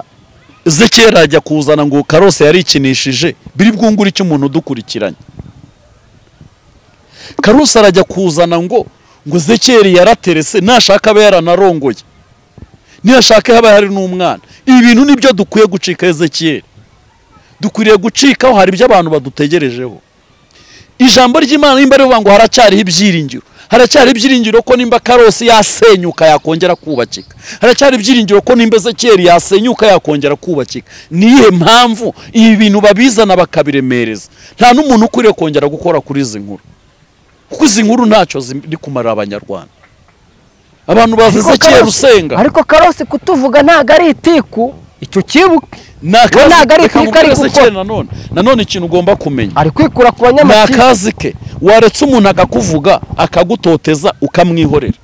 ezekiyeri ajya kuzana ngo karose yarikinishije biri bwungure icyo umuntu udukurikiranye karose arajya kuzana ngo ngo ezekiyeri yaraterese nashaka abe yaranarongoye niyashaka haba hari n'umwana ibi bintu nibyo dukwiye gucika ezekiyeri dukwiriye gucikaho hari ibyo abantu badutegerejeho ijambo ry'imana nimba rivuga ngo haracyariho ibyiringiro haracyari ibyiringiro ko nimba karosi yasenyuka yakongera kubakika haracyari ibyiringiro ko nimba ezekiyeri yasenyuka yakongera kubakika niyihe mpamvu ibi bintu babizana bakabiremereza nta n'umuntu ukwiriye kongera gukora kuri izi nkuru kuko izi nkuru ntacyo ziri kumarira abanyarwanda abantu bazi ezekiyeri usenga ariko karose kutuvuga ntabwo ari itiku icyo kibuke ni akazi ntabwo ari reka kwika, nkubwire ari gukora. Ezekiel nanone nanone ikintu ugomba kumenya ari kwikura ku ni banyamakipe akazi ke waretse umuntu akakuvuga akagutoteza ukamwihorera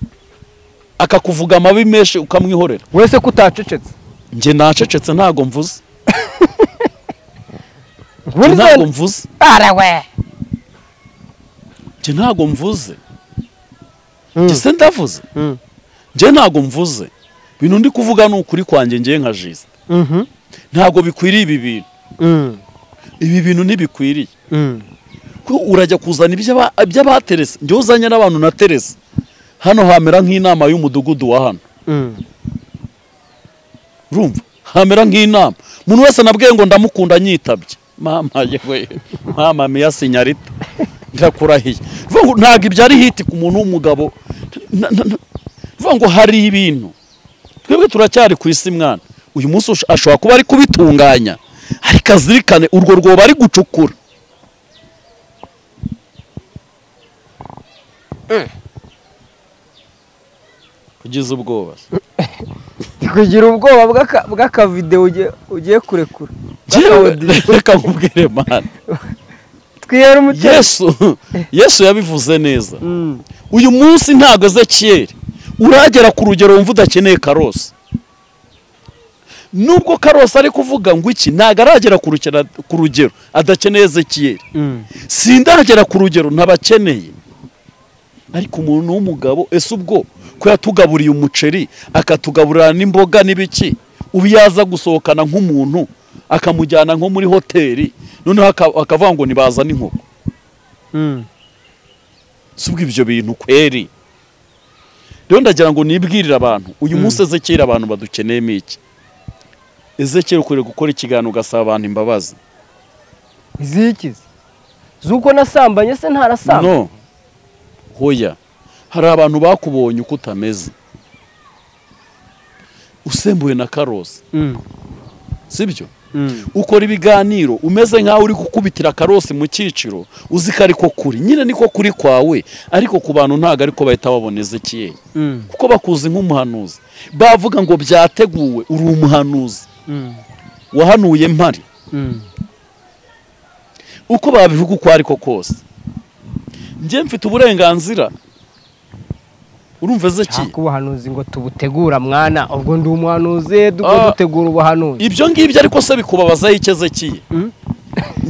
akakuvuga amabi menshi ukamwihorera wese ko utacecetse njye nacecetse ntago mvuze njye Burya ntago mvuze arawe njye ntago mvuze Mm. njye se ndavuze Mm. njye ntago mvuze ibintu ndi kuvuga ni ukuri kwanjye ngiye nka jisita Mhm. ntago bikwiriye ibi bintu Mm. ibi bintu ntibikwiriye Mm. ko urajya kuzana iby'aba- iby'abaterese njyewe uzanye n'abantu na terese hano hamera nk'inama y'umudugudu wa hano Mm. urumva hamera nk'inama umuntu wese nabwiye ngo ndamukunda nyitabye mama yewe mama meya sinyarita ndakurahiye Vuga ngo ntabwo ibyo ari hiti ku muntu w'umugabo Na- na- na- vuga ngo hari ibintu twebwe turacyari ku isi mwana uyu munsi ush- ashobora kuba ari kubitunganya ariko azirikane urwo rwobo ari gucukura kugeza ubwoba kugira ubwoba bw'aka- bw'akavidewo ugiye- ugiye kurekura Jewe, Bw'akaodiyo. reka nkubwire mwana twihera umutima yesu yesu yabivuze neza Mm. uyu munsi ntabwo ezekiyeri uragera ku rugero wumva udakeneye karosi nubwo karosi ari kuvuga ngo iki ntabwo aragera ku rukera- ku rugero adakeneye ezekiyeri Mm. sindagera ku rugero ntabakeneye ariko umuntu w'umugabo ese ubwo ko yatugaburiye umuceri akatugaburira n'imboga n'ibiki ubu yaza gusohokana nk'umuntu akamujyana nko muri hoteli noneho aka- akavuga ngo nibaza n'inkoko Mm. si ubwo ibyo bintu kweri rero ndagira ngo nibwirire abantu uyu munsi ezekera abantu badukeneyemo iki ezekera ukwiriye gukora ikiganiro ugasaba abantu imbabazi izikize z'uko nasambanye se ntarasamba no hoya hari abantu bakubonye uko utameze usembuye na karosi Mm. sibyo Mm. ukora ibiganiro umeze nk'aho uri gukubitira karosi mu cyiciro uzi ko ariko kuri nyine niko kuri kwawe ariko ku bantu ntabwo ariko bahita babona ezekiyeri Mm. kuko bakuzi nk'umuhanuzi bavuga ngo byateguwe uri umuhanuzi Mm. wahanuye mpari Mm. uko babivuga uko ariko kose njye mfite uburenganzira urumva ezekiyeri Nshaka ubuhanuzi ngo tubutegura mwana ubwo ndi umuhanuzi dukwiye Ah. dutegura ubuhanuzi ibyo ngibyo ariko se bikubabazaho icyo ezekiye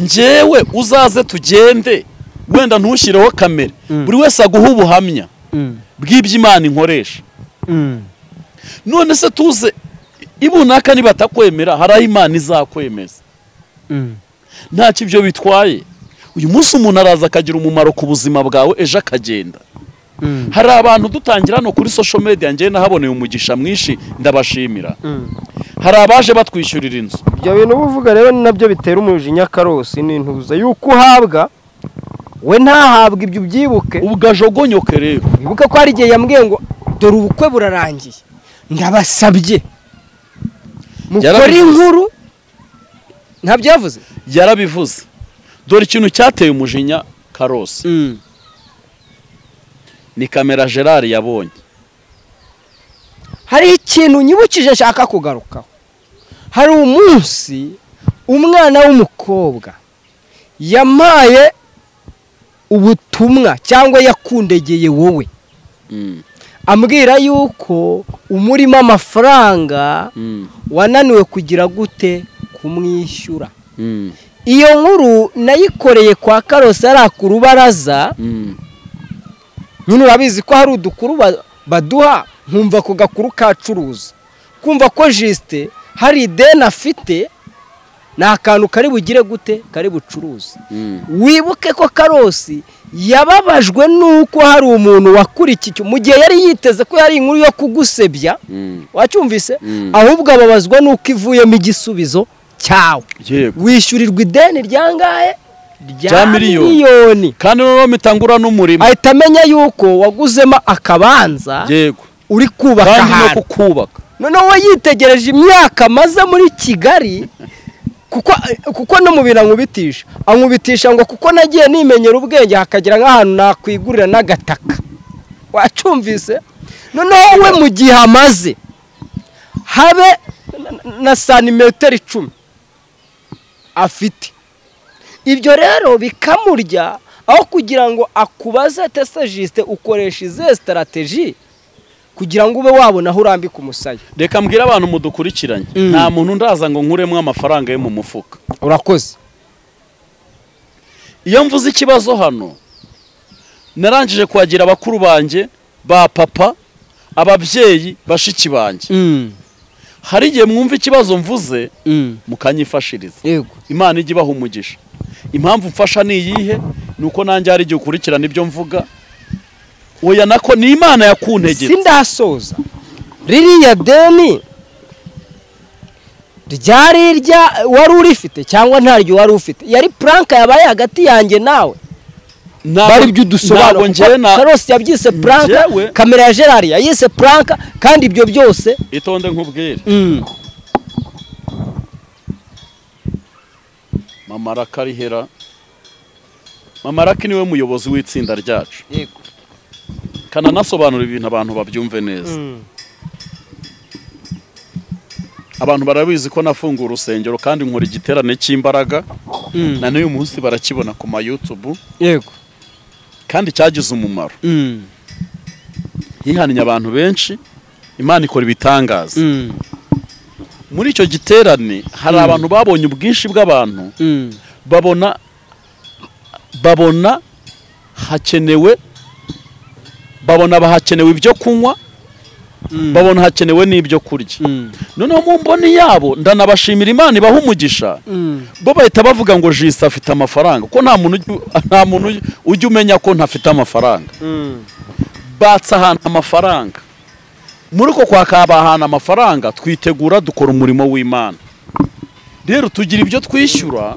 njyewe uzaze tugende wenda ntushyireho kamera Mm. buri wese aguhe ubuhamya Mm. bw'ibyo imana inkoresha Mm. none se tuze ibunaka nibatakwemera hari aho imana izakwemeza Mm. ntacyo ibyo bitwaye uyu munsi umuntu araza akagira umumaro ku buzima bwawe ejo akagenda Mm. hari abantu dutangira hano kuri social media njyewe nahaboneye umugisha mwinshi ndabashimira Mm. hari abaje batwishyurira inzu ibyo bintu uba uvuga rero ni nabyo bitera umujinya karosi n'intuza y'uko uhabwa we ntahabwe ibyo ubyibuke ugajogonyoke rero wibuke ko hari igihe yambwiye ngo dore ubukwe burarangiye ndabasabye mukore Yarabivuze. inkuru ntabyo yavuze yarabivuze dore ikintu cyateye umujinya karosi ni kamera gerard yabonye hari ikintu nyibukije ashaka kugarukaho hari umunsi umwana w'umukobwa yampaye ubutumwa cyangwa yakundegeye wowe Mm, ambwira yuko umurimo amafaranga mm, wananiwe kugira gute kumwishyura mm, iyo nkuru nayikoreye kwa karosi ari ku rubaraza mm. nyine urabizi ko hari udukuru ba- baduha nkumva ku gakuru kacuruza kumva ko jisite hari ideni afite ni akantu kari bugire gute kari bucuruze Mm. wibuke ko karosi yababajwe n'uko hari umuntu wakurikiye mu gihe yari yiteze ko yari inkuru yo kugusebya Mm. wacyumvise Mm. ahubwo ababazwa n'uko ivuyemo igisubizo cyawe yego wishyurirwa ideni ryangahe Rya miliyoni. kandi noneho mitangura n'umurimo ahita amenya yuko waguzemo akabanza yego uri kubaka kandi no ahantu kukubaka noneho we yitegereje imyaka amaze muri kigali kuko kuko no mu bintu ankubitisha ankubitisha ngo kuko nagiye nimenyera ubwenge hakagira nk'ahantu nakwigurira n'agataka wacyumvise noneho we mu gihe amaze habe na- na santimetero icumi afite ibyo rero bikamurya aho kugira ngo akubaze tese jisite ukoresha izihe sitarategi kugira ngo ube wabona aho urambika umusaya reka mbwire abantu mudukurikiranye Mm. nta muntu ndaza ngo nkuremo amafaranga yo mu mufuka urakoze iyo mvuze ikibazo hano narangije kwakira abakuru banjye ba papa ababyeyi bashiki banjye hari igihe mwumva ikibazo mvuze mukanyifashiriza yego imana ijya ibaha umugisha impamvu mfasha ni iyihe ni uko nanjye hari igihe ukurikirana ibyo mvuga oya nako ni imana yakuntegetse sindasoza ririya deni ryari irya wari urifite cyangwa ntaryo wari ufite yari puranka yabaye hagati yanjye nawe bari ibyo udusobanuro ntabwo njyewe na karose yabyise puranka Njyewe- kamera ya gerard yayise puranka kandi ibyo byose itonde nkubwire mm, mama arakarihera mama araki niwe muyobozi w'itsinda ryacu yego kananasobanura ibintu abantu babyumve neza Mm, abantu barabizi ko nafunguye urusengero kandi nkora igiterane cy'imbaraga mm, na n'uyu munsi barakibona ku ma YouTube yego kandi cyagize umumaro Mm, hihananye abantu benshi imana ikora ibitangaza mm, muri icyo giterane hari Mm. abantu babonye ubwinshi bw'abantu mm, babona babona hakenewe babona bahakenewe ibyo kunywa mm, babona hakenewe n'ibyo kurya mm, noneho mu mboni yabo ndanabashimira imana ibaha umugisha mm, bo bahita bavuga ngo jisita afite amafaranga ko nta muntu ujya- nta muntu ujya- ujya umenya ko ntafite amafaranga mm, batse ahantu amafaranga muri uko kwaka ahantu amafaranga twitegura dukora umurimo w'imana rero tugira ibyo twishyura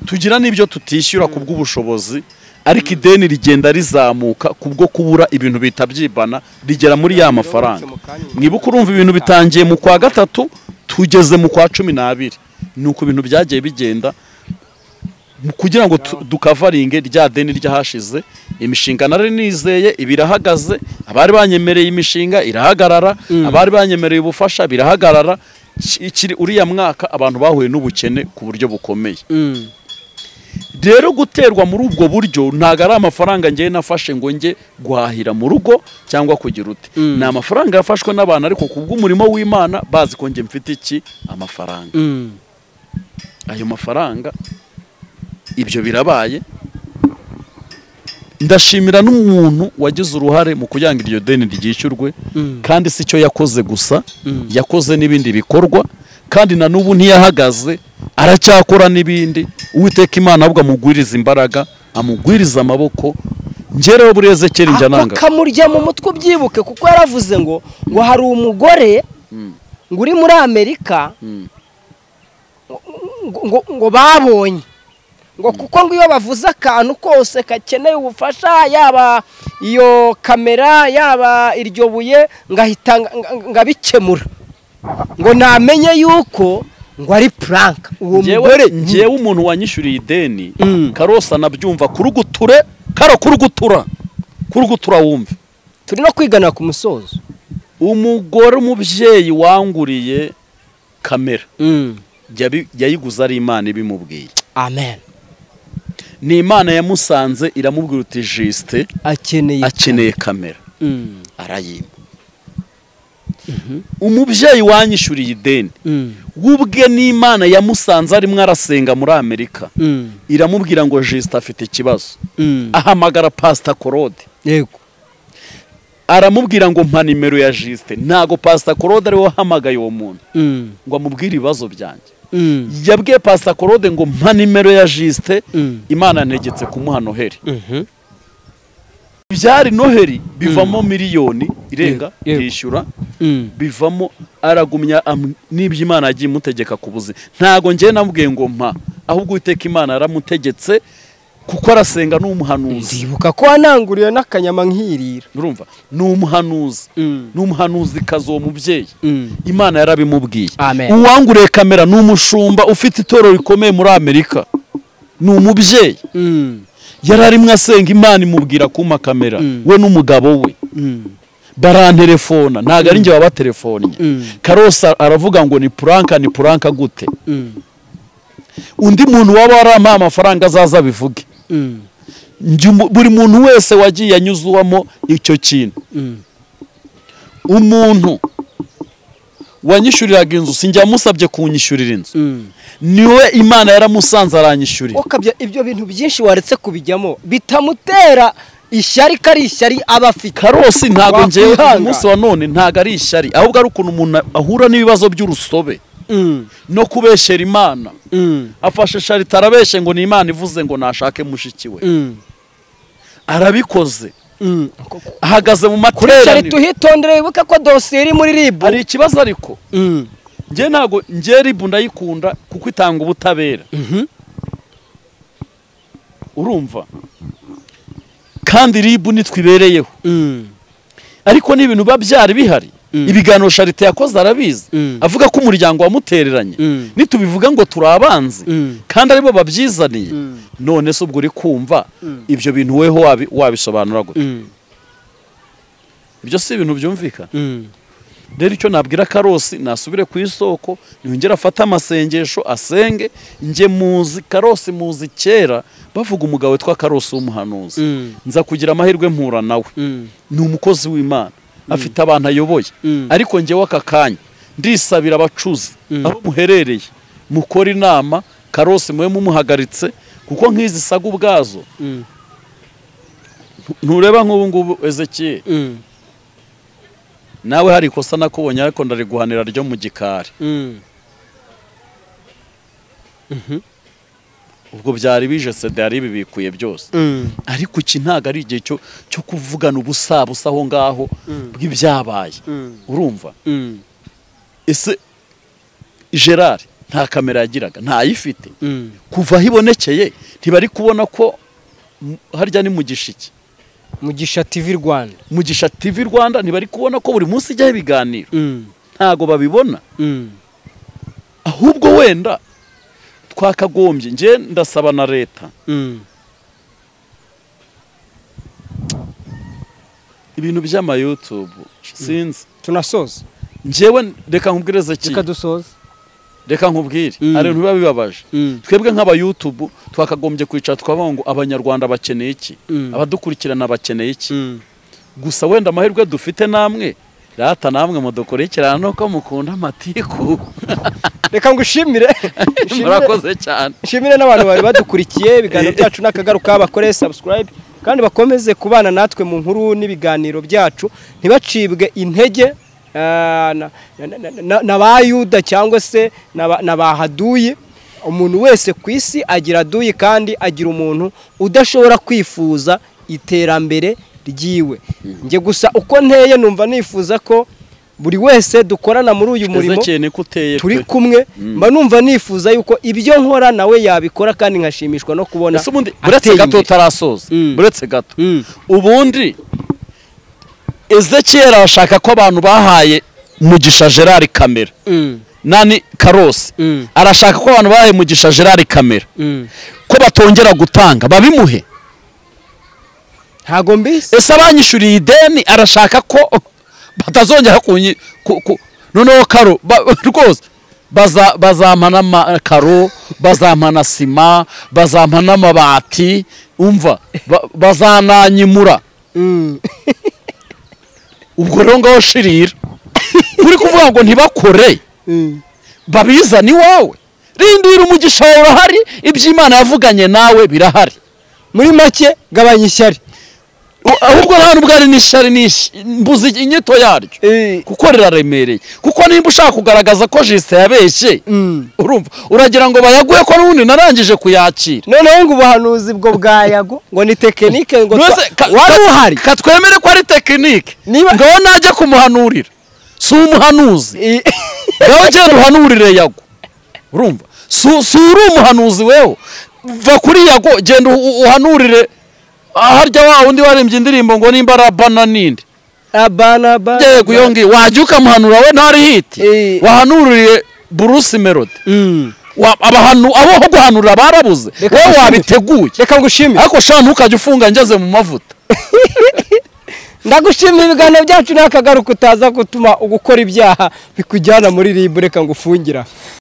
tugira n'ibyo tutishyura ku bw'ubushobozi ariko ideni rigenda rizamuka kubwo kubura ibintu bitabyibana rigera muri ya mafaranga mwibuke urumva ibintu bitangiye mu kwa gatatu tugeze mu kwa cumi n'abiri ni uko ibintu byagiye bigenda mu- kugira ngo tu- dukavaringe rya deni ryahashize imishinga nari nizeye iba irahagaze abari banyemereye imishinga irahagarara abari banyemereye ubufasha birahagarara Ki- kiri uriya mwaka abantu bahuye n'ubukene ku buryo bukomeye mm, rero guterwa muri ubwo buryo ntabwo ari amafaranga ngewe nafashe ngo njye guhahira mu rugo cyangwa kugira ute Mm. ni amafaranga yafashwe n'abantu ariko ku bw'umurimo w'imana bazi ko njye mfite iki amafaranga mm, ayo mafaranga ibyo birabaye ndashimira n'umuntu wagize uruhare mu kugira ngo iryo deni ryishyurwe mm, kandi si cyo yakoze gusa Mm. yakoze n'ibindi bikorwa kandi na n'ubu ntiyahagaze aracyakora n'ibindi uwiteka imana ahubwo amugwiriza imbaraga amugwiriza amaboko ngerewe buri ezekeri njya ako nanga kamurya mu mutwe ubyibuke kuko yaravuze ngo ngo hari umugore Mm. ngo uri muri amerika Mm. ngo, ngo, ngo babonye ngo kuko ngo iyo bavuze akantu kose gakeneye ubufasha yaba iyo kamera yaba iryo buye ngahita nga- nga- ngabikemura ngo namenye yuko ngo ari puranka uwo mugore ngewe ngewe umuntu wanyishyuriye ideni Mm. karosa anabyumva kuruguture karo kurugutura kurugutura wumve turi no kwigana ku musozo umugore umubyeyi wanguriye kamera Mm. yabi- yayiguze ari imana ibimubwiye amen ni imana yamusanze iramubwira uti jisite akeneye akeneye kamera Mm. arayimba umubyeyi wanyishyuriye ideni Mm. w'ubwe n'imana yamusanze arimo arasenga muri amerika Mm. iramubwira ngo jisite afite ikibazo Mm. ahamagara pasita korode yego aramubwira ngo mpa nimero ya jisite ntago pasita korode ariwe wahamagaye uwo muntu Mm. ngo amubwire ibibazo byanjye Mm. yabwiye pasita korode ngo mpa nimero ya jisite Mm. imana ntegetse kumuha noheri Mhm. ibyari noheri bivamo miliyoni irenga Yego, yego. yishyura Mm. bivamo aragumya am- n'ibyo imana yagiye imutegeka ku buzima ntabwo ngewe namubwiye ngo mpa ahubwo uwiteka imana yaramutegetse kuko arasenga ni umuhanuzi ndibuka ko wananguriye n'akanyama nkirira urumva ni umuhanuzi Mm. ni umuhanuzi kazi uwo mubyeyi Mm. imana yarabimubwiye Amen. uwanguriye kamera ni umushumba ufite itorero rikomeye muri amerika ni umubyeyi Mm. yari arimo asenga imana imubwira kumpa kamera Mm. we n'umugabo we Mm. baranterefona ntabwo ari njye wabatelefonnye Mm. karosa aravuga ngo ni puranka ni puranka gute Mm. undi muntu waba warampaye amafaranga azaza abivuge Mm. Njye umu- buri muntu wese wagiye anyuzwamo icyo kintu Mm. umuntu wanyishyuriraga inzu sinjya yamusabye kunyishyurira inzu Mm. niwe imana yaramusanze aranyishyurira ukabya ibyo bintu byinshi waretse kubijyamo bitamutera ishyari ko ari ishyari aba afite karosi ntabwo ngewe Wakwihangana. uyu munsi wa none ntabwo ari ishyari ahubwo ari ukuntu umuntu ahura n'ibibazo by'urusobe Mm. no kubeshyera imana Mm. afashe sharita arabeshye ngo ni imana ivuze ngo nashake mushiki we Mm. arabikoze Mm. ahagaze mu kuri shyari materaniro tuhitondere wibuke ko dosiye iri muri ribu hari ikibazo ariko Mm. njye ntabwo njye ribu ndayikunda kuko itanga ubutabera urumva kandi ribu nitwe ibereyeho ariko ni ibintu biba byari bihari Mm. ibiganiro sharite yakoze arabizi Mm. avuga ko umuryango wamutereranye Mm. nitubivuga ngo turi abanzi Mm. kandi aribo babyizaniye Mm. none se ubwo uri kumva Mm. ibyo bintu weho wabi- wabisobanura gute Mm. ibyo si ibintu byumvikana Mm. rero icyo nabwira karosi nasubire ku isoko yongere afate amasengesho asenge njye muzi karosi muzi kera bavuga umugabo witwa karosi w'umuhanuzi Mm. nza kugira amahirwe mpura nawe Mm. ni umukozi w'imana afite abantu ayoboye Mm. ariko njyewe aka kanya ndisabira abacuzi Mm. aho muherereye mukora inama karosi mube mumuhagaritse kuko nk'izi saga ubwazo Mm. ntureba nk'ubu ngubu ezekiyeli Mm. nawe hari ikosa nakubonye ariko ndariguhanira ryo mu gikari Mm. ubwo byari bije seda yari bibikuye byose Mm. ariko iki ntabwo ari igihe cyo cyo kuvugana ubusabusa aho ngaho bw'ibyabaye Mm. urumva Mm. ese gerard nta kamera yagiraga ntayifite Mm. kuva aho ibonekeye ntibari kubona ko mu- harya ni mu gishiki mugisha tv rwanda mugisha tv rwanda ntibari kubona ko buri munsi ijyaho ibiganiro Mm. ntago babibona Mm. ahubwo wenda twakagombye njye ndasaba na leta Mm. ibintu by'amayutube sinzi tunasoza njyewe reka nkubwireze ki reka dusoze reka nkubwire Mm. hari ibintu biba bibabaje Mm. twebwe nk'abayutubu twakagombye kwicara tukavuga ngo abanyarwanda bakeneye iki Mm. abadukurikirana bakeneye iki Mm. gusa wenda amahirwe dufite namwe rata namwe mudukurikirana nuko mukunda amatiku reka ngushimire Nshimire- murakoze cyane nshimire n'abantu bari badukurikiye ibiganiro byacu n'akagaruka bakore subscribe kandi bakomeze kubana natwe mu nkuru n'ibiganiro byacu ntibacibwe intege ah, na- na- na- na- na ba yuda cyangwa se na ba- na ba haduyi umuntu wese ku isi agira aduyi kandi agira umuntu udashobora kwifuza iterambere ryiwe njye gusa uko nteye numva nifuza ko buri wese dukorana muri uyu murimo ezekeye niko uteye turi pe. kumwe mba numva nifuza yuko ibyo nkora nawe yabikora kandi nkashimishwa no kubona ese ubundi ateye buretse gato imbere. utarasoza Mm. buretse gato Mm. ubundi ezekiyeri arashaka ko abantu bahaye mugisha gerard kamera Mm. nani karosi Mm. arashaka ko abantu bahaye mugisha gerard kamera Mm. ko batongera gutanga babimuhe ntago mbisi ese abanyishuriye ideni arashaka ko batazongera kunyi ku- ku- noneho karo ba- rwose baza- bazampana amakaro bazampana sima bazampana amabati umva ba- bazananyimura Mm. ubwo rero ngaho shirira uri kuvuga ngo ntibakore Mm. babizane iwawe rindira umugisha wawe urahari iby'imana yavuganye nawe birahari muri make gabanya ishyari U- ahubwo nta n'ubwo ari n'ishyari n'ish- mbuze inyito yaryo Eh, kuko riraremereye kuko nimba ushaka kugaragaza ko jisite yabeshye mm. urumva uragira ngo bayaguhe ko n'ubundi narangije kuyakira noneho ngo ubuhanuzi bwo bwa yago ngo ni tekinike ngo Mbese twa- ka- wari ka- uhari katwemere ko ari tekinike Niba- ngaho najya kumuhanurira si umuhanuzi I- ngaho genda uhanurire yago urumva si si uri umuhanuzi weho va kuri yago genda u- u- uhanurire ah, harya wa wundi warembye indirimbo ngo nimba ari abana n'indi abana abana yego iyo ngiyo wajya ukamuhanura we ntari hiti Eh. wahanururiye burusi melody Mm. Wa- abahanu abo ho guhanurira barabuze Reka wowe ngushimire. wabiteguye reka ngushimire ariko sha ntukajya ufunga ngeze mu mavuta ndagushimira ibiganiro byacu n'akagaruka utaza gutuma ugukora ibyaha bikujyana muri ribu reka ngufungire aha